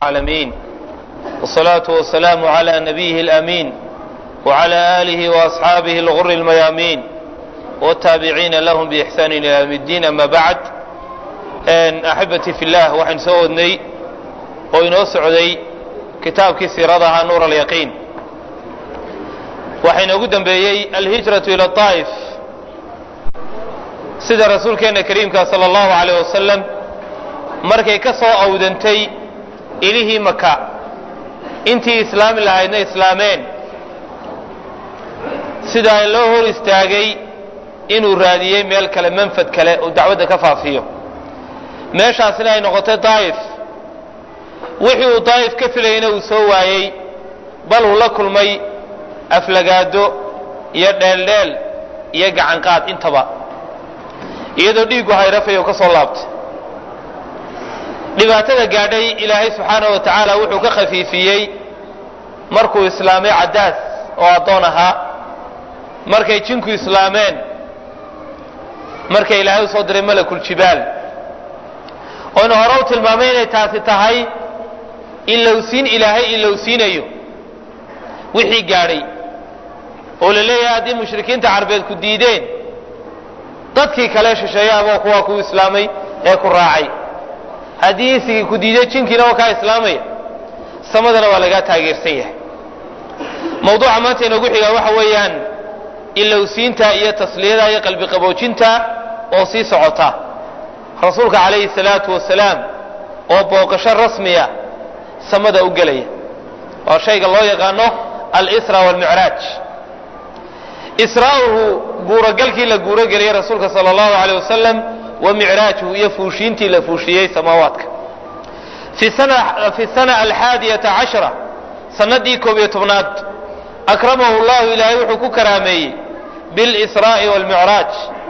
العالمين والصلاة والسلام على نبيه الأمين وعلى آله وأصحابه الغر الميامين والتابعين لهم بإحسان إلى يوم الدين أما بعد أن أحبتي في الله وحن سودني وإنو سعودي كتاب كسي رضها نور اليقين وحين قدم بيي الهجرة إلى الطائف sida rasuulkeena kariimka sala allahu calayh wasalam markay ka soo awdantay ilihii maka intii islaami lahaydna islaameen sidaa loo hor istaagay inuu raadiyey meel kale manfad kale uu dacwadda ka faafiyo meeshaasina ay noqotay daa'if wixii uu daa'if ka filayeyna uu soo waayey bal uu la kulmay aflagaado iyo dheeldheel iyo gacanqaad intaba iyadoo dhiiggu hayrafay oo ka soo laabtay dhibaatada gaadhay ilaahay subxaanahu wa tacaala wuxuu ka khafiifiyey markuu islaamay caddaas oo addoon ahaa markay jinku islaameen markay ilaahay usoo diray malakuljibaal oynu hore u tilmaamay inay taasi tahay ilowsiin ilaahay ilowsiinayo wixii gaadhay oo la leeyahay haddii mushrikiinta carbeed ku diideen dadkii kale shisheeyaaba kuwaa ku islaamay ee ku raacay haddii insigii ku diiday jinkiina waa kaa islaamaya samadana waa lagaa taageersan yahay mawduuca maanta inoogu xigaa waxa weeyaan ilowsiinta iyo tasliyada iyo qalbi qaboojinta oo sii socota rasuulka calayhi salaatu wasalaam oo booqasho rasmiya samada u gelaya waa shayga loo yaqaano al-isra waalmicraaj israa'uhu guuragalkii la guurogeliyey rasuulka sala allahu aleyh wasalam wa micraajuhu iyo fuushiintii la fuushiyey samaawaadka fi sana alxaadiyata cashra sanadii koob iyo tobnaad akramahu llahu ilaahay wuxuu ku karaameeyey bilisraa'i waalmicraaj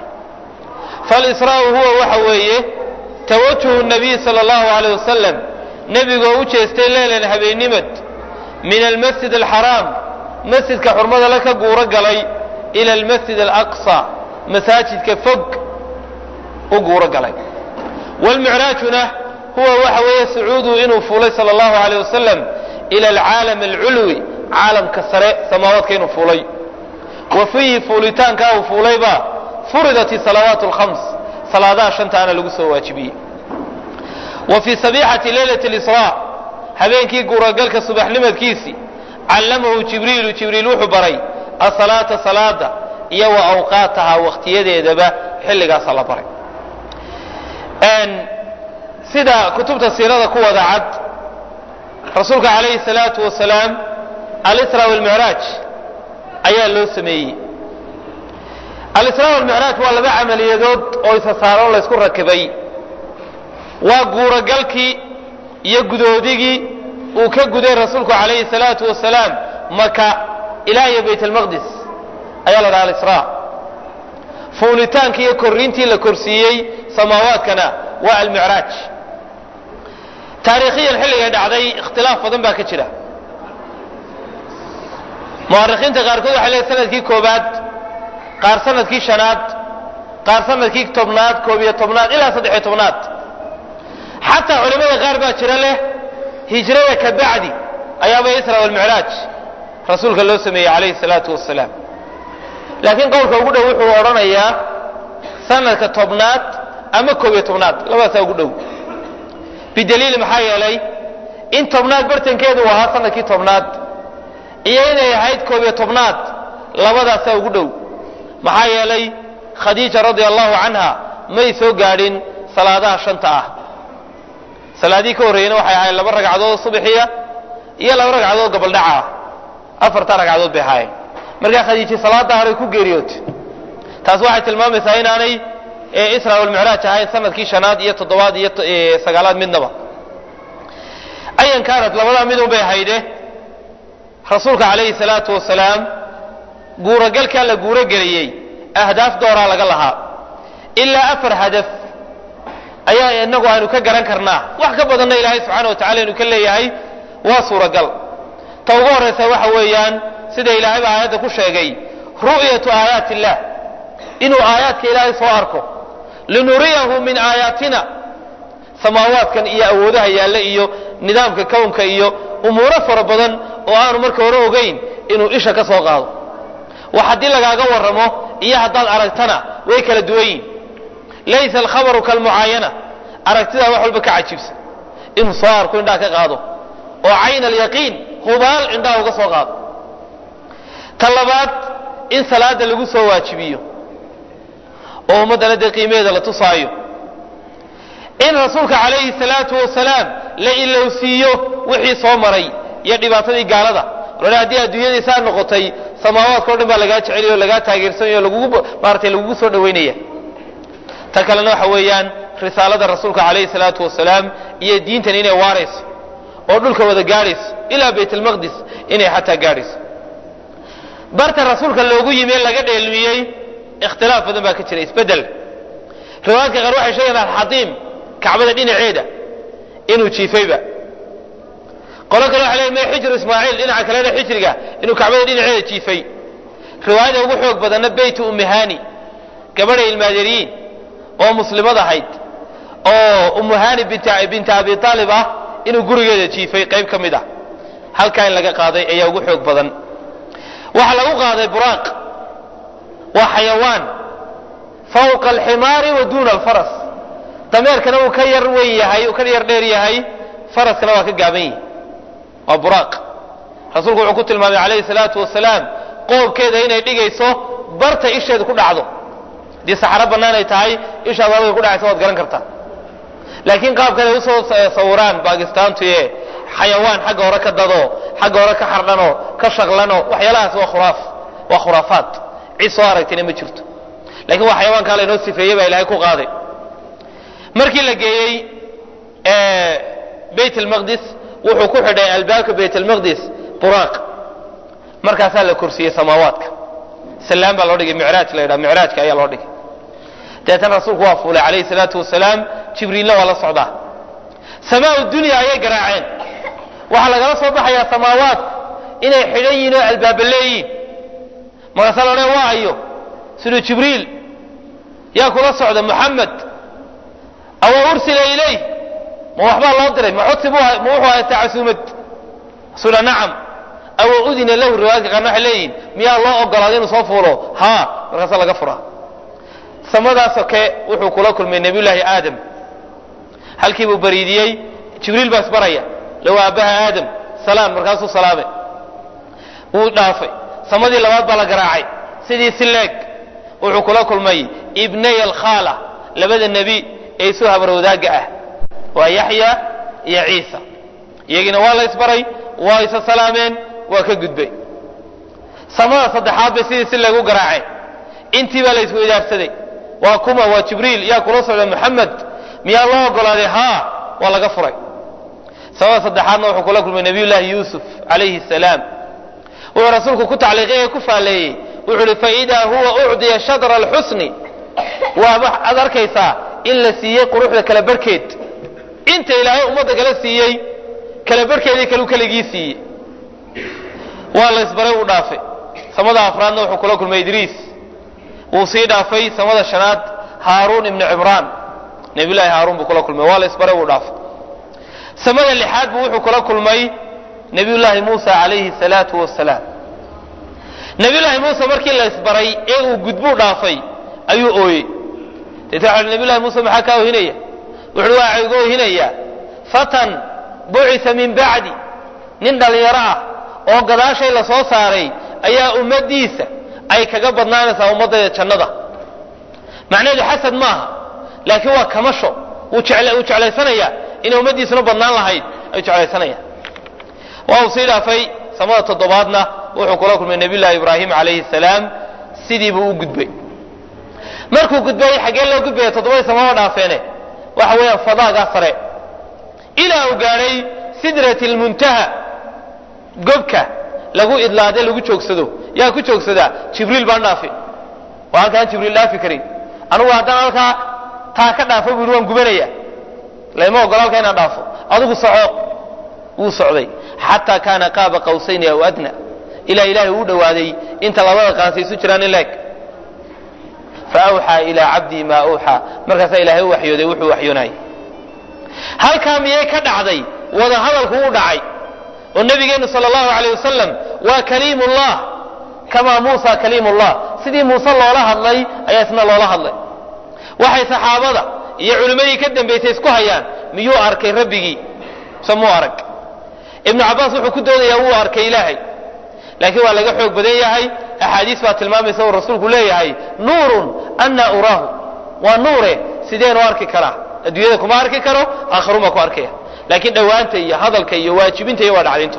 faalisraa'u huwa waxa weeye tawajuhu nabiy sala allahu aleyh wasalam nebigoo u jeestay leelan habeennimad min almasjid alxaraam masjidka xurmada le ka guuro galay ila almasjid alaqsa masaajidka fog u guuro galay waalmicraajuna huwa waxa weeye sacuudu inuu fuulay sala allahu aleyh wasalam ila alcaalam alculwi caalamka sare samaawaadka inuu fuulay wa fiihi fuulitaankaa uu fuulayba furidat salawaat alkhams salaadaha shantaana lagu soo waajibiyey wa fii sabiixati leylati lisraa habeenkii guuragalka subaxnimadkiisii callamahu jibriilu jibriil wuxuu baray asalaata salaada iyo wa awqaataha wakhtiyadeedaba xilligaasa la baray sida kutubta siirada ku wada cad rasuulka calayhi salaatu wasalaam alisra walmicraaj ayaa loo sameeyey alisra walmicraaj waa laba camaliyadood oo isa saaran laysku rakibay waa guuragalkii iyo gudoodigii uu ka guday rasuulku calayhi salaatu wasalaam maka ilaa iyo bayt almaqdis ayaa la dhaha alisraa fuulitaankii iyo korriintii la korsiiyey samaawaadkana waa almicraaj taariikhiyan xilligay dhacday ikhtilaaf badan baa ka jira mu'arikhiinta qaarkood waxay leeay sanadkii koobaad qaar sanadkii shanaad qaar sanadkii tobnaad koob iyo tobnaad ilaa saddex iyo tobnaad xataa culimmada qaar baa jira leh hijrada ka bacdi ayaaba isra walmicraaj rasuulka loo sameeyey calayhi salaatu wasalaam laakiin qowlka ugu dhow wuxuu odhanayaa sanadka tobnaad ama koob iyo tobnaad labadaasaa ugu dhow bidaliili maxaa yeelay in tobnaad bartankeedu ahaa sanadkii tobnaad iyo inay ahayd koob iyo tobnaad labadaasaa ugu dhow maxaa yeelay khadiija radia allahu canha may soo gaadhin salaadaha shanta ah salaadihii ka horreeyena waxay ahayd laba ragcadood subaxiya iyo laba ragcadood gabaldhaca ah afarta ragcadood bay ahaayeen markaa khadiiji salaada haray ku geeriyootay taas waxay tilmaamaysaa inaanay isra walmicraaj ahayn sanadkii shanaad iyo toddobaad iyo sagaalaad midnaba ayan kaanad labadaa midun bay hayde rasuulka calayhi salaatu wasalaam guuragalkaa la guurogeliyey ahdaaf dooraa laga lahaa ilaa afar hadaf ayaa inagu aynu ka garan karnaa wax ka badanna ilaahay subxaana wa tacala inu ka leeyahay waa suuragal ta ugu horraysa waxa weeyaan sida ilaahay baa aayadda ku sheegay ru'yatu aayaati illah inuu aayaadka ilaahay soo arko linuriyahu min aayaatina samaawaadkan iyo awoodaha yaalla iyo nidaamka kownka iyo umuuro fara badan oo aanu marka hore ogayn inuu isha ka soo qaado wax haddii lagaaga warramo iyo haddaad aragtana way kala duwan yihin laysa alkhabaru kalmucaayana aragtidaa wax walba ka cajiibsan inuu soo arko indhaha ka qaado oo cayn alyaqiin hubaal indhaha uga soo qaado ta labaad in salaada lagu soo waajibiyo oo ummaddana dee qiimaheeda la tusaayo in rasuulka calayhi salaatu wasalaam la ilowsiiyo wixii soo maray iyo dhibaatadii gaalada lole haddii adduunyadii saa noqotay samaawaadka o dhan baa lagaa jecelaya o lagaa taageersanaya o lagugu maaratay lagugu soo dhawaynaya ta kalena waxa weeyaan risaalada rasuulka calayhi salaatu wasalaam iyo diintan inay waarayso oo dhulka wada gaadhayso ilaa bayt almaqdis inay xataa gaadhayso barta rasuulka loogu yimi ee laga dheelmiyey ikhtilaaf badan baa ka jira isbedel riwaayadka qaar waxay sheegayaan alxadiim kacbada dhinaceeda inuu jiifayba qolo kale waxa leey may xijru ismaaciil dhinaca kalena xijriga inuu kacbada dhinaceeda jiifay riwaayada ugu xoog badanna beytu umihani gabadha ilmaadeeriyiin oo muslimad ahayd oo umuhani binta abi aalib ah inuu gurigeeda jiifay qayb ka mid ah halkaa in laga qaaday ayaa ugu xoog badan waxaa lagu qaaday buraaq waa xayawaan fawqa alximaari wa duuna alfaras dameerkana uu ka yar weyn yahay uu ka yar dheer yahay faraskana waa ka gaaban yahay waa buraaq rasuulku wuxuu ku tilmaamay calayhi salaatu wasalaam qoobkeeda inay dhigayso barta isheedu ku dhacdo haddii saxaro bannaan ay tahay ishaad halkay ku dhacaysa waad garan kartaa laakiin qaabkan ay usoo sawiraan baakistaantu ee xayawaan xagga hore ka dado xagga hore ka xardhano ka shaqlano waxyaalahaas waa khuraaf waa khuraafaad cid soo aragtina ma jirto lakiin waa xayawaankaa laynoo sifeeyey baa ilaahay ku qaaday markii la geeyey bayt almaqdis wuxuu ku xidhay albaabka bayt almaqdis buraaq markaasaa la korsiiyey samaawaadka salaan baa loo dhigay micraaj la yidhaha micraajka ayaa loo dhigay deetana rasuulku waa fuulay calayhi salaatu wasalaam jibriilna waa la socdaa samaa dunya ayay garaaceen waxaa lagala soo baxayaa samaawaadku inay xidhan yihiin oo albaaba leeyihin markaasa la odhan waa ayo siduu jibriil yaa kula socda muxamed awa ursila ilayh ma waxbaa loo diray ma codsi ma wuxuu ahay tacasumad rasuula nacam awa udina lahu riwaayadka qaarna waxay leeyihin miyaa loo ogolaaday inuu soo fuulo haa markaasa laga furaa samadaas oke wuxuu kula kulmay nebiyullaahi aadam halkii buu bariidiyey jibriil baa isbaraya low aabbaha aadam salaam markaasuu salaamay wuu dhaafay samadii labaad baa la garaacay sidii si leeg wuxuu kula kulmay ibnay alkhaala labada nebi ee isu habarwadaagga ah waa yaxya iyo ciisa iyagiina waa la isbaray waa isa salaameen waa ka gudbay samada saddexaad bay sidii si leeg u garaaceen intii baa la isweydaarsaday waa kuma waa jibriil yaa kula socda muxamed miyaa loo ogolaaday haa waa laga furay samada saddexaadna wuxuu kula kulmay nabiyullaahi yuusuf calayhi salaam wuxuu rasuulku ku tacliiqiyey ku faaleeyey wuxuu uhi faidaa huwa ucdiya shadra alxusni waa ad arkaysaa in la siiyey quruxda kala barhkeed inta ilaahay ummadda kala siiyey kala barhkeedii kalu keligii siiyey waa la isbaray uu dhaafay samada afraadna wuxuu kula kulmay idriis wuu sii dhaafay samada shanaad haaruun ibnu cimraan nabiyullaahi haaruun buu kula kulmay waa la isbaray wuu dhaafay samada lixaad buu wuxuu kula kulmay nabiyullaahi muusa calayhi salaatu wasalaam nabiyullaahi muuse markii la isbaray ee uu gudbuu dhaafay ayuu ooyey deet waxa nabiyullahi muuse maxaa kaa ohinaya wuxuu waa iga ohinayaa fatan bucisa min bacdi nin dhallinyaro ah oo gadaashay la soo saaray ayaa ummaddiisa ay kaga badnaanaysaa ummaddayda jannada macnaheedu xasad maaha laakiin waa kamasho wuu jeclaysanaya inay ummaddiisuna badnaan lahayd ayuu jeclaysanaya waa uu sii dhaafay samada toddobaadna wuxuu kula kulmay nabiyullaahi ibraahim calayhi salaam sidii buu u gudbay markuu gudbay xaggee loo gudbaya toddobadii samaba dhaafeene waxa weeyaan fadaagaa sare ilaa uu gaadhay sidrati lmuntaha gobka lagu idlaade lagu joogsado yaa ku joogsadaa jibriil baan dhaafi waa halkaan jibriil dhaafi karin anugu haddaan halkaa taa ka dhaafo buu waan gubanaya lama ogola halkaa inaan dhaafo adigu soco wuu socday xataa kaana qaaba qawsayni aw adna ilaa ilaahay uu dhowaaday inta labada qaansa isu jiraan in leeg fa awxaa ilaa cabdii maa awxaa markaasaa ilaahay u waxyooday wuxuu waxyoonayay halkaa miyay ka dhacday wada hadalku u dhacay oo nabigeenu sal allahu alayh wasalam waa kaliimullah kamaa muusa kaliimullah sidii muuse loola hadlay ayaa isna loola hadlay waxay saxaabada iyo culimmadii ka dambaysay isku hayaan miyuu arkay rabbigii mise muu arag ibnu cabbaas wuxuu ku doodayaa wuu arkay ilaahay laakiin waa laga xoog badan yahay axaadiis baa tilmaamaysa uu rasuulku leeyahay nuurun anna uraahu waa nuure sideenu arki karaa adduunyada kuma arki karo aakharun baa ku arkaya laakiin dhowaanta iyo hadalka iyo waajibinta iyo waa dhacdintu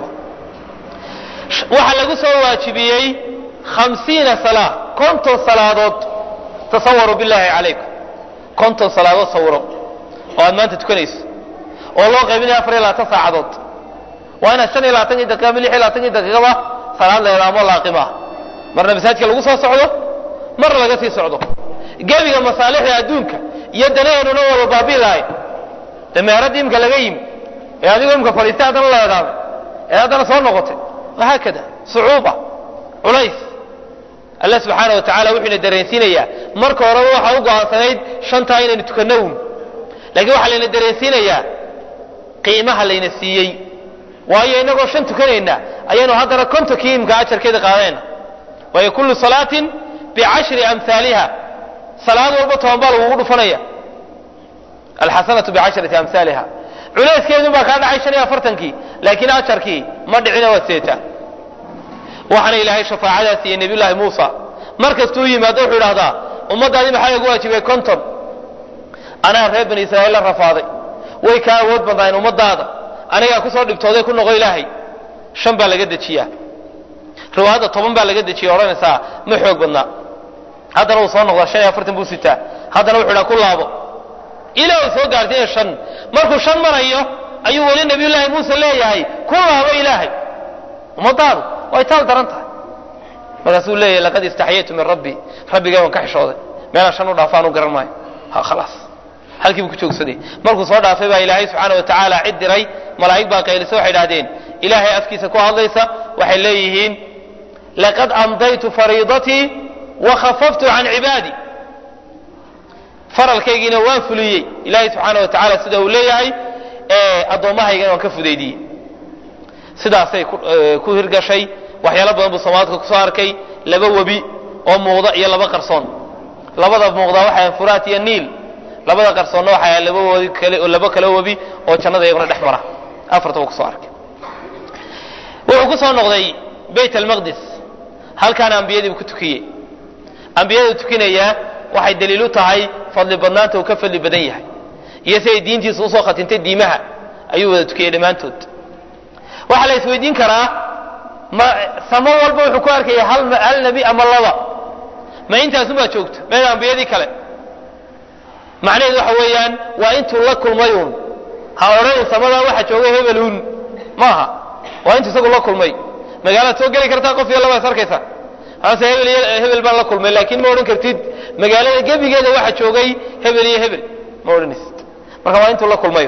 waxaa lagu soo waajibiyey hamsiina salaa konton salaadood tasawaru billaahi calaykum konton salaadood sawiro oo aad maanta tukanayso oo loo qaybinaya afar iyo labaatan saacadood waa inaad shan iyo labaatankii daqiiqa ama lix iyo labaatankii daqiiqaba salaad la ilaamo laaqima marna masaajidka lagu soo socdo marna laga sii socdo gebiga masaalixda adduunka iyo danaheenuna wada baabilahay dameeradii imka laga yimi ee adigoo imka fadhiistay haddana la eedaamay ee haddana soo noqotay wahaakada sucuuba culays allah subxaana wa tacala wuxuuna dareensiinayaa marka horeba waxaa u go'aansanayd shantaa inaynu tukanno un laakiin waxaa layna dareensiinayaa qiimaha layna siiyey waayo inagoo shan tukanayna ayaynu haddana kontonkii imka ajarkeeda qaadanayna waayo kullu salaatin bicashri amhaaliha salaad walba toban baa lagugu dhufanaya alxasanatu bicashrati amhaaliha culayskeedun baa kaa dhacay shan iyo afartankii laakiin ajarkii ma dhicina waad seetaa waxaana ilaahay shafaacadaas iyo nebiyullaahi muusa mar kastuu yimaado wuxuu idhahdaa ummaddaadii maxaa igu waajibay konton anaa reer bani israa'iil la rafaaday way kaa awood badnaayeen ummadaada anigaa kusoo dhibtooday ku noqo ilaahay shan baa laga dejiyaa riwaayadda toban baa laga dejiya odhanaysaa ma xoog badnaa haddana uu soo noqdaa shan iyo afartan buu sitaa haddana wuxuu idhaa ku laabo ilaa uu soo gaarsiiya shan markuu shan marayo ayuu weli nabiyullaahi muuse leeyahay ku laabo ilaahay ummadaadu way taal daran tahay markaasuu leeyahay laqad istaxyaytu min rabbi rabbigay waan ka xishooday meelaan shan u dhaafaan u garan maayo ha khalaas halkii buu ku joogsaday markuu soo dhaafay baa ilaahay subxaana wa tacaala cid diray malaa'ig baa qaylisa waxay idhahdeen ilaahay afkiisa ku hadlaysa waxay leeyihiin laqad amdaytu fariidatii wa khafaftu can cibaadi faralkaygiina waan fuliyey ilaahay subxaana wa tacaala sida uu leeyahay addoommahaygana waan ka fudaydiyey sidaasay ku hirgashay waxyaalo badan buu soomaalidka kusoo arkay laba webi oo muuqda iyo laba qarsoon labada muuqda waxay furaat iyo niil labada qarsoonna waxay laba webi kale laba kale webi oo jannada iyaguna dhex mara afarta buu kusoo arkay wuxuu ku soo noqday bayt almaqdis halkaana ambiyadiibu ku tukiyey ambiyadu tukinayaa waxay daliil u tahay fadli badnaanta uu ka fadli badan yahay iyo siday diintiisa usoo khatintay diimaha ayuu wada tukiyey dhammaantood waxaa la isweydiin karaa ma samo walba wuxuu ku arkaya hal hal nebi ama laba ma intaasunbaa joogto meel ambiyadii kale macnaheedu waxa weeyaan waa intuu la kulmay uun ha odhanin samadaa waxa jooga hebeluun maaha waa intuu isagu la kulmay magaalaad soo geli kartaa qof iyo laba is arkaysa hase hebel iyo hebel baan la kulmay laakiin ma odhan kartid magaalada gebigeeda waxa joogay hebel iyo hebel ma odhanaysid marka waa intuu la kulmay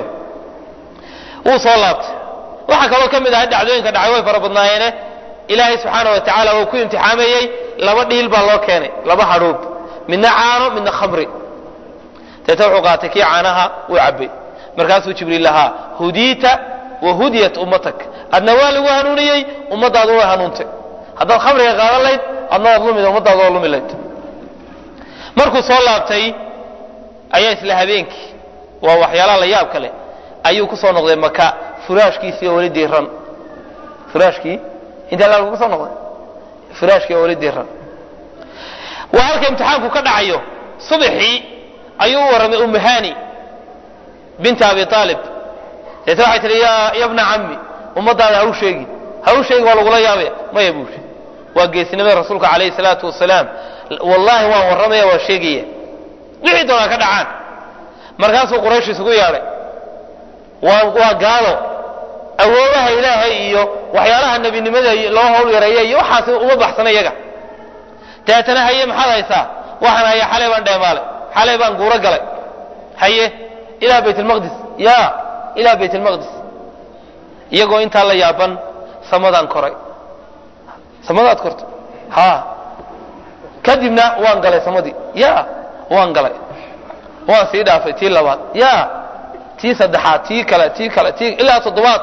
wuu soo laabtay waxaa kaloo ka mid ahay dhacdooyinka dhacay way fara badnaayeene ilaahay subxaana wa tacaala uu ku imtixaamayey laba dhiil baa loo keenay laba hadhuub midna caano midna khamri deeta wuxuu qaatay kii caanaha wuu cabbay markaasuu jibriil lahaa hudiita wa hudiyat ummatak adna waa lagu hanuuniyey ummadaadu way hanuuntay haddaad khamriga qaadan layd adna waad lumid ummadaadu waa lumi layd markuu soo laabtay ayaa isla habeenkii waa waxyaalaha la yaab kale ayuu ku soo noqday maka furaashkiisii oo weli diiran furaashkii inta lagu ku soo noqday furaashkii oo weli diiran waa halka imtixaanku ka dhacayo subaxii ayuu u warramay umahani binta abi aalib deeta waxay tihi ya bna cammi ummadaada ha u sheegi ha u sheegi waa lagula yaabaya maya buu yidhi waa geesinimada rasuulka calayhi salaatu wasalaam wallahi waan warramaya waa sheegaya wixii doonaa ka dhacaan markaasuu quraysh isugu yeadhay waa gaalo awoodaha ilaahay iyo waxyaalaha nebinimada loo hawl yareeya iyo waxaas uma baxsana iyaga dabeetana haye maxaad haysaa waxaan haya xalay baan dheemaalay xalay baan guuro galay haye ilaa bayt almaqdis ya ilaa bayt almaqdis iyagoo intaa la yaaban samadaan koray samadaad kortay ha kadibna waan galay samadii ya waan galay waan sii dhaafay tii labaad ya tii saddexaad tii kale tii kale tii ilaa toddobaad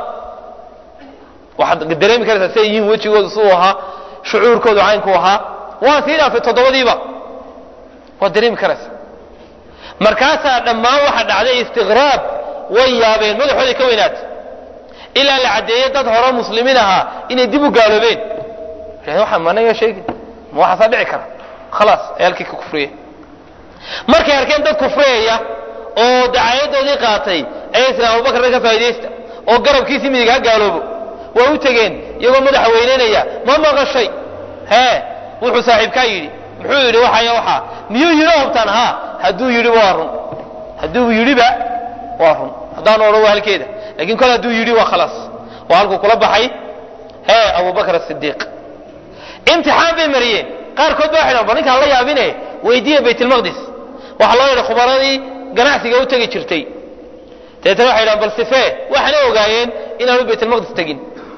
waxaad dareemi karaysaa siday yihiin wejigooda siduu ahaa shucuurkoodu caynku ahaa waan sii dhaafay toddobadiiba waad dareemi karaysaa markaasaa dhammaan waxa dhacday istiqraab way yaabeen madaxooday ka weynaatay ilaa la caddeeyey dad hore muslimiin ahaa inay dib u gaaloobeen waxaa managa sheegi ma waxaasaa dhici kara khalaas ay halkii ka kufriye markay arkeen dad kufriyaya oo dacaayadoodii qaatay ayay islaan abubakarna ka faa'idaysta oo garabkiisii midig ha gaaloobo waa u tegeen iyagoo madaxa weynaynaya ma maqashay hee wuxuu saaxiibkaa yidhi muxuu yidhi waxaya waxaa miyuu yidhi hobtaan ha hadduu yidhiba waa run hadduu yidhiba waa run haddaanu odhan waa halkeeda lakin kol hadduu yidhi waa khalaas waa halkuu kula baxay hee abubakr asidiiq imtixaan bay mariyeen qaarkood ba waxay dhahan bal ninkaan la yaabine weydiiya baytulmaqdis waxaa loo yidhi khubaradii ganacsiga u tegi jirtay dabeetana waxay dhahan bal sifee waxaanay ogaayeen inaanu baytulmaqdis tegin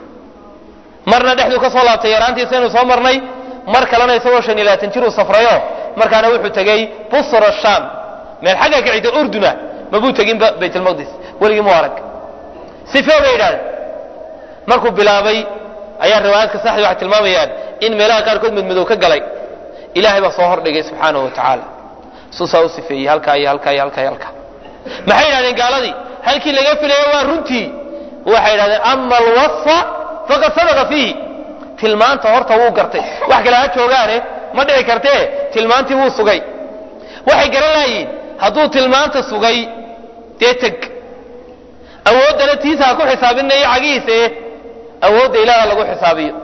marna dhexduu ka soo laabtay yaraantiisa inuu soo marnay mar kalena isagoo shan iyo labaatan jir uu safrayo markaana wuxuu tegey busra sham meel xagga ka xigta urduna mabuu teginba baytulmaqdis weligii mu arag sifee bay yidhahdeen markuu bilaabay ayaa riwaayaadka saxdi waxay tilmaamayaan in meelaha qaarkood madmadow ka galay ilaahay baa soo hordhigay subxaanahu wa tacaala suusaa u sifeeyey halkaa iyo halkaa iyo halkaa iyo halkaa maxay yidhahdeen gaaladii halkii laga filaya waa runtii waxay yidhahdeen ama alwasfa faqad sadaqa fiihi tilmaanta horta wuu gartay wax kale ha joogaane ma dhici kartee tilmaantii wuu sugay waxay garan laayiin hadduu tilmaanta sugay dee teg awooddana tiisa ha ku xisaabinayo cagihiise awoodda ilaaha lagu xisaabiyo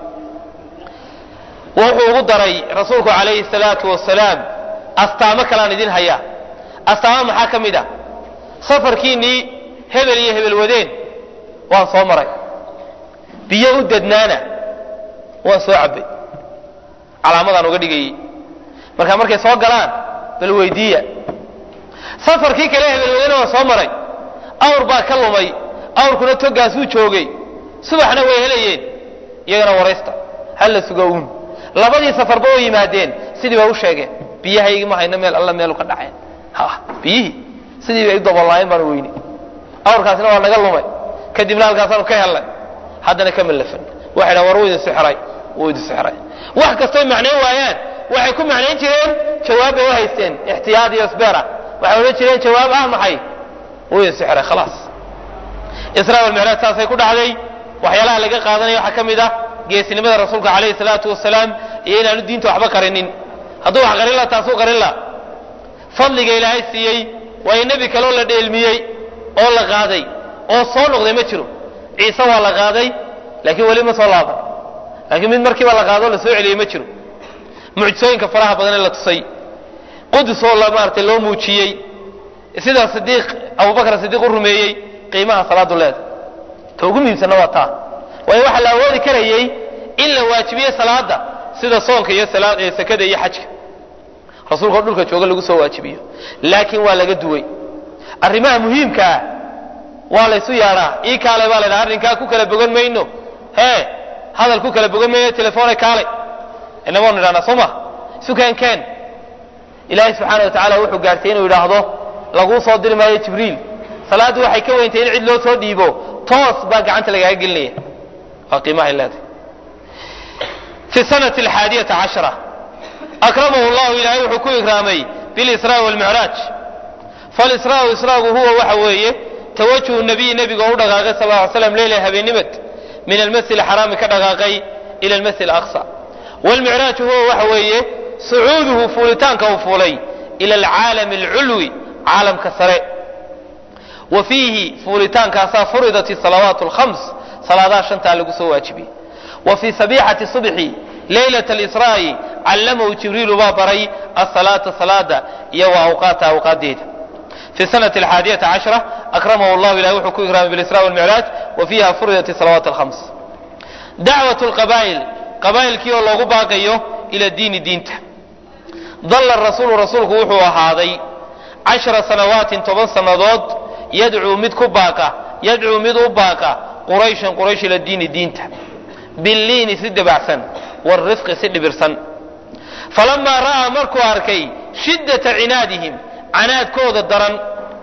wuxuu ugu daray rasuulku calayhi salaatu wasalaam astaamo kalaan idin hayaa astaamo maxaa ka mid a safarkiinnii hebel iyo hebel wadeen waan soo maray biyo u dadnaana waan soo cabbay calaamadaan uga dhigayey markaa markay soo galaan bal weydiiya safarkii kale hebel wadena waan soo maray awr baa ka lumay awrkuna togaasuu joogay subaxna way helayeen iyagana waraysta halla suga uun labadii safarba oo yimaadeen sidii bay u sheegeen biyahaygi ma hayno meel alla meelu ka dhaceen ha biyihii sidii bay u daboolnaayeen baan weyni awrkaasina waa naga lumay kadibna halkaasaanu ka hellay haddana ka mallafan waxay dhahan war wuu idin sixray wuu idin sixray wax kastoy macnayn waayaan waxay ku macnayn jireen jawaab bay u haysteen ixtiyaad iyo isbeera waxay odhan jireen jawaab ah maxay wuu idin sixray khalaas israa walmicraaj saasay ku dhacday waxyaalaha laga qaadanaya waxaa ka mid ah geesinimada rasuulka calayhi salaatu wasalaam iyo inaanu diinta waxba qarinin hadduu wax qarin la taasuu qarin la fadliga ilaahay siiyey waayo nebi kaloo la dheelmiyey oo la qaaday oo soo noqday ma jiro ciise waa la qaaday laakiin weli ma soo laaban laakiin mid markiiba la qaado la soo celiyey ma jiro mucjisooyinka faraha badan ee la tusay qudus oo maaratay loo muujiyey sida sidiiq abubakar sidiiq u rumeeyey qiimaha salaadu leeda ta ugu muhiimsanna waa taa waayo waxaa la awoodi karayey in la waajibiye salaada sida soonka iyo sakada iyo xajka rasuulkao dhulka jooga lagu soo waajibiyo laakiin waa laga duway arrimaha muhiimkaa waa laysu yaadhaa ii kaale baa laydhaha arrinkaa ku kala bogan mayno hee hadal ku kala bogan mayno telefoone kaale inamaanu idhahnaa soo ma isu keen keen ilaahay subxaana wa tacaala wuxuu gaartay inuu yidhaahdo laguu soo diri maayo jibriil salaaddu waxay ka weyntay in cid loo soo dhiibo toos baa gacanta lagaaga gelinaya waa qiimahay leedahay fi sanati alxaadiyata cashara akramahu llahu ilaahay wuxuu ku ikraamay bilisraa walmicraaj falisraau israagu huwa waxa weeye tawajuhu nabiyi nebiga oo u dhaqaaqay sal ly slam leyla habeennimad min almasjid alxaraami ka dhaqaaqay ila almasjid alaqsa walmicraaju huwa waxa weeye sucuuduhu fuulitaanka uu fuulay ila alcaalami alculwi caalamka sare wa fiihi fuulitaankaasaa furidat salawaat alkhams salaadaha shantaa lagu soo waajibiyey wa fii sabixati subxi leylat alisraa'i callamahu jibriilu baa baray asalaata salaada iyo wa awqaata awqaadeeda في سنة الحادية عشرة أكرمه الله إلى وحكو إكرام بالإسراء والمعراج وفيها فرضت الصلوات الخمس دعوة القبائل قبائل كيو الله باقيه إلى الدين دينته ظل الرسول رسولك وحو هذا عشر سنوات طبن سنوات يدعو مد كباكا يدعو مد أباكا قريشا قريش إلى الدين دينته باللين سد بعسن والرفق سد برسن فلما رأى مركو أركي شدة عنادهم canaadkooda daran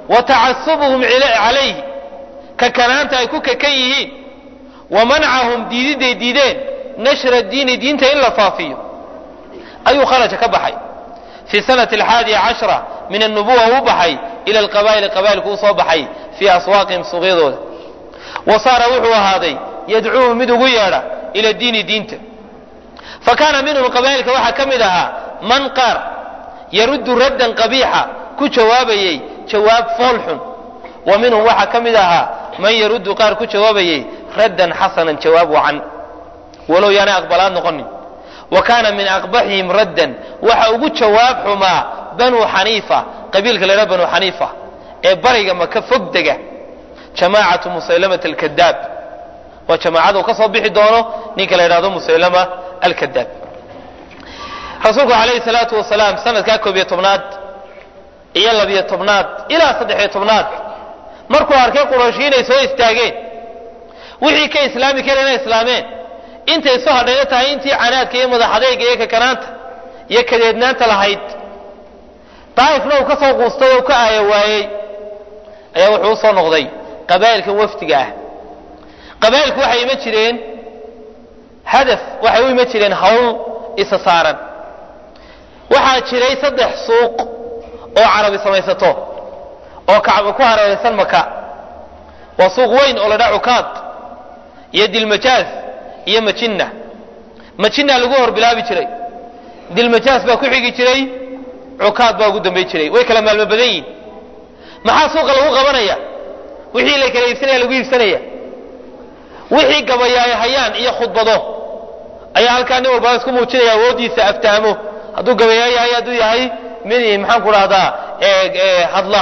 wa tacasubuhum calayhi kakanaanta ay ku kakan yihiin wa mancahum diididay diideen nashra diini diinta in la faafiyo ayuu kharaja ka baxay fi sanati alxaadiya cashra min annubuwa uu baxay ila alqabaa'ili qabaa'ilku u soo baxay fii aswaaqihim suuqyadooda wa saara wuxuu ahaaday yadcuuhu mid ugu yeedha ila diini diinta fa kaana minhum qabaa'ilka waxaa ka mid ahaa man qaar yaruddu raddan qabiixa ku jawaabayey jawaab fool xun wa minhum waxaa ka mid ahaa man yaruddu qaar ku jawaabayey raddan xasanan jawaab wacan walow yaanay aqbalaad noqonin wa kaana min aqbaxihim raddan waxa ugu jawaab xumaa banuu xaniifa qabiilka la ydhaha banuu xaniifa ee bariga maka fog dega jamaacatu musaylamata alkadaab waa jamaacada uu ka soo bixi doono ninka la yidhahdo musaylama alkadaab rasuulku calayhi salaatu wasalaam sanadkaa koob iyo tobnaad iyo labiyo tobnaad ilaa saddexiyo tobnaad markuu arkay qurayshi inay soo istaageen wixii ka islaami kara inay islaameen intay soo hadhayna tahay intii canaadka iyo madaxadeyga iyo kakanaanta iyo kadeednaanta lahayd daa'ifna uu ka soo quustay oo ka aaya waayey ayaa wuxuu u soo noqday qabaa'ilkan wafdiga ah qabaa'ilku waxay ima jireen hadaf waxay u ima jireen hawl isa saaran waxaa jiray saddex suuq oo carabi samaysato oo kacba ku hareeraysan maka waa suuq weyn oo la dhaa cukaad iyo dilmajaaz iyo majinna majinna lagu hor bilaabi jiray dilmajaaz baa ku xigi jiray cukaad baa ugu dambay jiray way kala maalmo badan yihin maxaa suuqa lagu qabanaya wixii la kala iibsanaya lagu iibsanaya wixii gabayaay hayaan iyo khudbado ayaa halkaa nin walbaa isku muujinaya awooddiisa aftaamo hadduu gabayaay yahay hadduu yahay mid maxaan ku dhahdaa hadla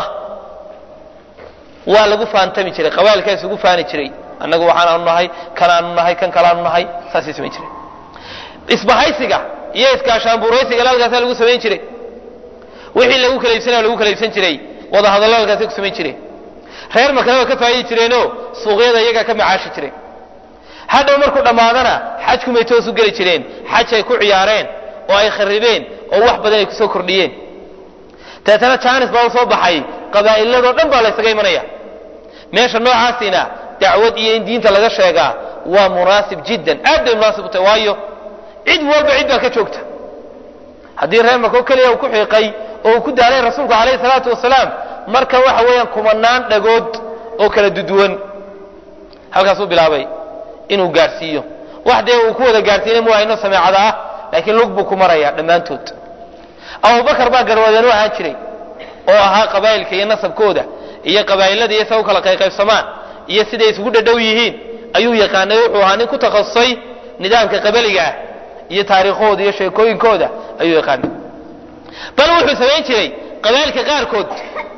waa lagu faantami jiray qabaalkaa isugu faani jiray annagu waxaanaanu nahay kanaanu nahay kan kalaanu nahay saasay samayn jiray isbahaysiga iyo iskaashaanbuuraysiga halkaasaa lagu samayn jiray wixii lagu kala iibsanaya lagu kala iibsan jiray wadahadallo halkaasay ku samayn jireen reer markana waa ka faa'idi jireenoo suuqyada iyagaa ka macaashi jireen hadhow markuu dhammaadana xajkumay toos u geli jireen xaj ay ku ciyaareen oo ay kharibeen oo wax badan ay kusoo kordhiyeen dabeetana jaanis baa u soo baxay qabaa'iladoo dhan baa laysaga imanaya meesha noocaasina dacwad iyo in diinta laga sheegaa waa munaasib jiddan aad bay munaasib u tahay waayo cid walba cid baa ka joogta haddii reer marka o keliya uu ku xiiqay oo uu ku daalay rasuulku calayhi salaatu wasalaam marka waxa weeyaan kumanaan dhagood oo kala duduwan halkaasuu bilaabay inuu gaadhsiiyo wax dee uu ku wada gaadhsiinay mu hayno sameecada ah laakiin lug buu ku maraya dhammaantood abubakar baa garwadeen u ahaan jiray oo ahaa qabaa'ilka iyo nasabkooda iyo qabaa'ilada iyo sa u kala qayqaybsamaan iyo siday isugu dhadhow yihiin ayuu yaqaanay wuxuu ahaa nin ku takhasusay nidaamka qabaliga ah iyo taariikhooda iyo sheekooyinkooda ayuu yaqaanay bal wuxuu samayn jiray qabaa'ilka qaarkood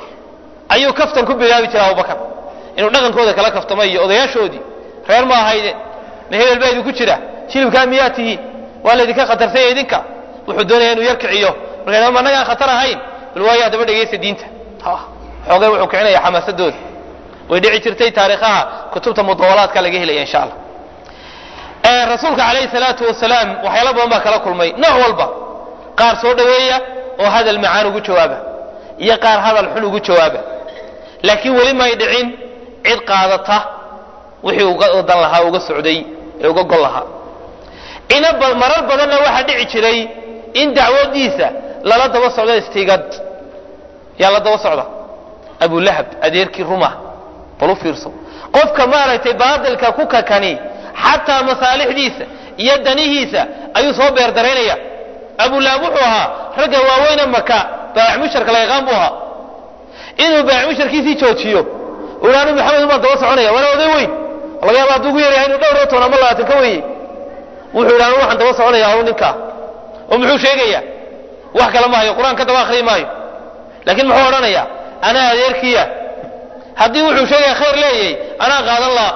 ayuu kaftan ku bilaabi jiray abubakar inuu dhaqankooda kala kaftamo iyo odayaashoodii reer ma ahayde ma hebel baa idinku jira jilibkaa miyaa tihiin waa laydinka khatarsanya idinka wuxuu doonaya inuu yar kiciyo marka ma annagaan khatar ahayn bal waayo haddaba dhegaysta diinta xoogay wuxuu kicinaya xamaasadooda way dhici jirtay taariikhaha kutubta mudawalaadka laga helaya insha allah rasuulka calayhi salaatu wasalaam waxyaala badan baa kala kulmay nooc walba qaar soo dhoweeya oo hadal macaan ugu jawaaba iyo qaar hadal xun ugu jawaaba laakiin weli may dhicin cid qaadata wixii uga wadan lahaa uga socday ee uga gol lahaa ina marar badanna waxaa dhici jiray in dacwadiisa lala daba socdo istigad yaa la daba socda abulahab adeerkii ruma bal u fiirso qofka maaragtay baadilka ku kakani xataa masaalixdiisa iyo danihiisa ayuu soo beerdaraynaya abulahab wuxuu ahaa ragga waaweyne maka baayac musharka la yaqaan buu ahaa inuu baayac musharkiisii joojiyo uu yidhahdo maxamed umaan daba soconaya waana oday weyn laga yaaba hadduu ugu yaryahay inuu dhowr iyo toban ama labaatan ka weeye wuxuu yidhahdo waxaan daba soconaya hawl ninkaa oo muxuu sheegaya wax kale maayo qur-aan ka daba akhriyi maayo laakiin muxuu odhanaya anaa adeerkiya haddii wuxuu sheegaya khayr leeyay anaa qaadan laa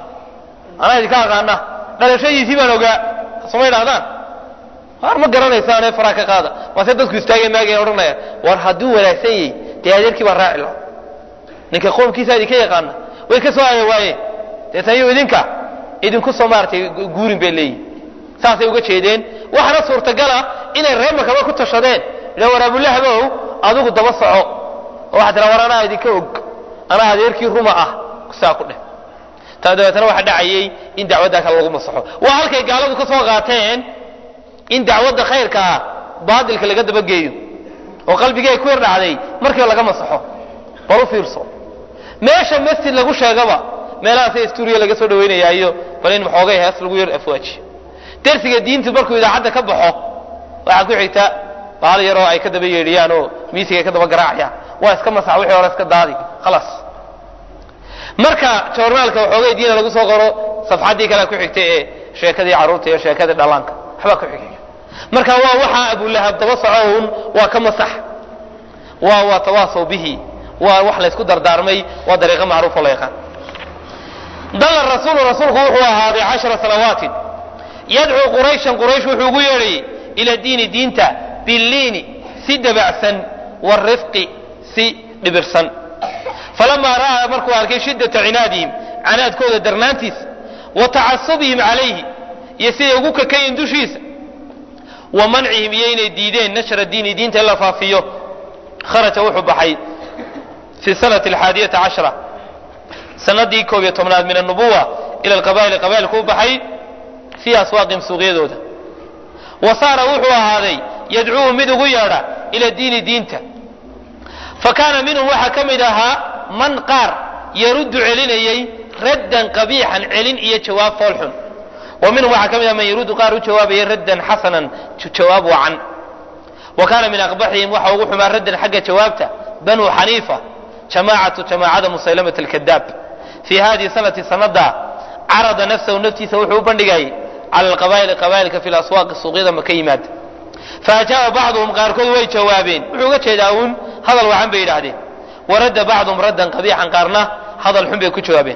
anaa idinka aqaana dhalashadiisii baan ogaa suma idhahdaan war ma garanaysaane faraa ka qaada waase dadku istaagay maagay odhanaya war hadduu wanaagsan yahay dee adeerkii baa raaci laha ninka qoomkiisa idinka yaqaana way ka soo aya waayeen deetan iyo idinka idinku soo maaratay guurin bay leeyihin saasay uga jeedeen waxaana suurtagala inay reer makaba ku tashadeen ila war abulahabow adigu daba soco oo waxaa tira war anaa idinka og anaa adeerkii ruma ah saa ku dheh taa dabeetana waxaa dhacayay in dacwaddaa kale lagu masaxo waa halkay gaaladu ka soo qaateen in dacwadda khayrka ah baadilka laga dabageeyo oo qalbigee ku yar dhacday markiiba laga masaxo bal u fiirso meesha masjid lagu sheegaba meelahaas stuuriya laga soo dhawaynayaayo bal in maxoogay hees lagu yar afwaajiyo dersiga diintu markuu idaacadda ka baxo waxaa ku xigta baal yaroo ay ka daba yeedhiyaan oo miisiga ay ka daba garaacayaan waa iska masax wixii hore iska daadi khalaas marka joornaalka waxoogay diina lagu soo qoro safxaddii kalea ku xigtay ee sheekadii carruurta iyo sheekadii dhallaanka waxbaa ku xigaya marka waa waxaa abulahab daba soco un waa ka masax waa waa tawaasaw bihi waa wax laysku dardaarmay waa dariiqo macruufo la yaqaan dalla rasuulu rasuulku wuxuu ahaaday cashara sanawaatin yadcuu qurayshan quraysh wuxuu ugu yeedhayay ila diini diinta billiini si dabacsan warifqi si dhibirsan falamaa ra'aa markuu arkay shiddata cinaadihim canaadkooda darnaantiisa wa tacasubihim calayhi iyo siday ugu kakayin dushiisa wa mancihim iyo inay diideen nashra diini diinta in la faafiyo kharaja wuxuu baxay fi sanati alxaadiyata cashra sanadii koob iyo tobnaad min annubuwa ila alqabaa'ili qabaa'ilku u baxay fii aswaaqihim suuqyadooda wa saara wuxuu ahaaday yadcuuhu mid ugu yeedha ila diini diinta fa kaana minhum waxaa ka mid ahaa man qaar yaruddu celinayay raddan qabiixan celin iyo jawaab foolxun wa minhum waxaa ka mid aha man yaruddu qaar u jawaabayay raddan xasanan jawaab wacan wa kaana min aqbaxihim waxa ugu xumaa raddan xagga jawaabta banuu xaniifa jamaacatu jamaacada musaylamat alkadaab fii hadihi sanati sanada carada nafsahu naftiisa wuxuu u bandhigayay cala alqabaa'ili qabaa'ilka fi laswaaqi suuqyada ma ka yimaada faajaaba bacduhum qaarkood way jawaabeen wuxuu uga jeedaa uun hadal wacan bay yidhaahdeen waradda bacduhum raddan qabiixan qaarna hadal xun bay ku jawaabeen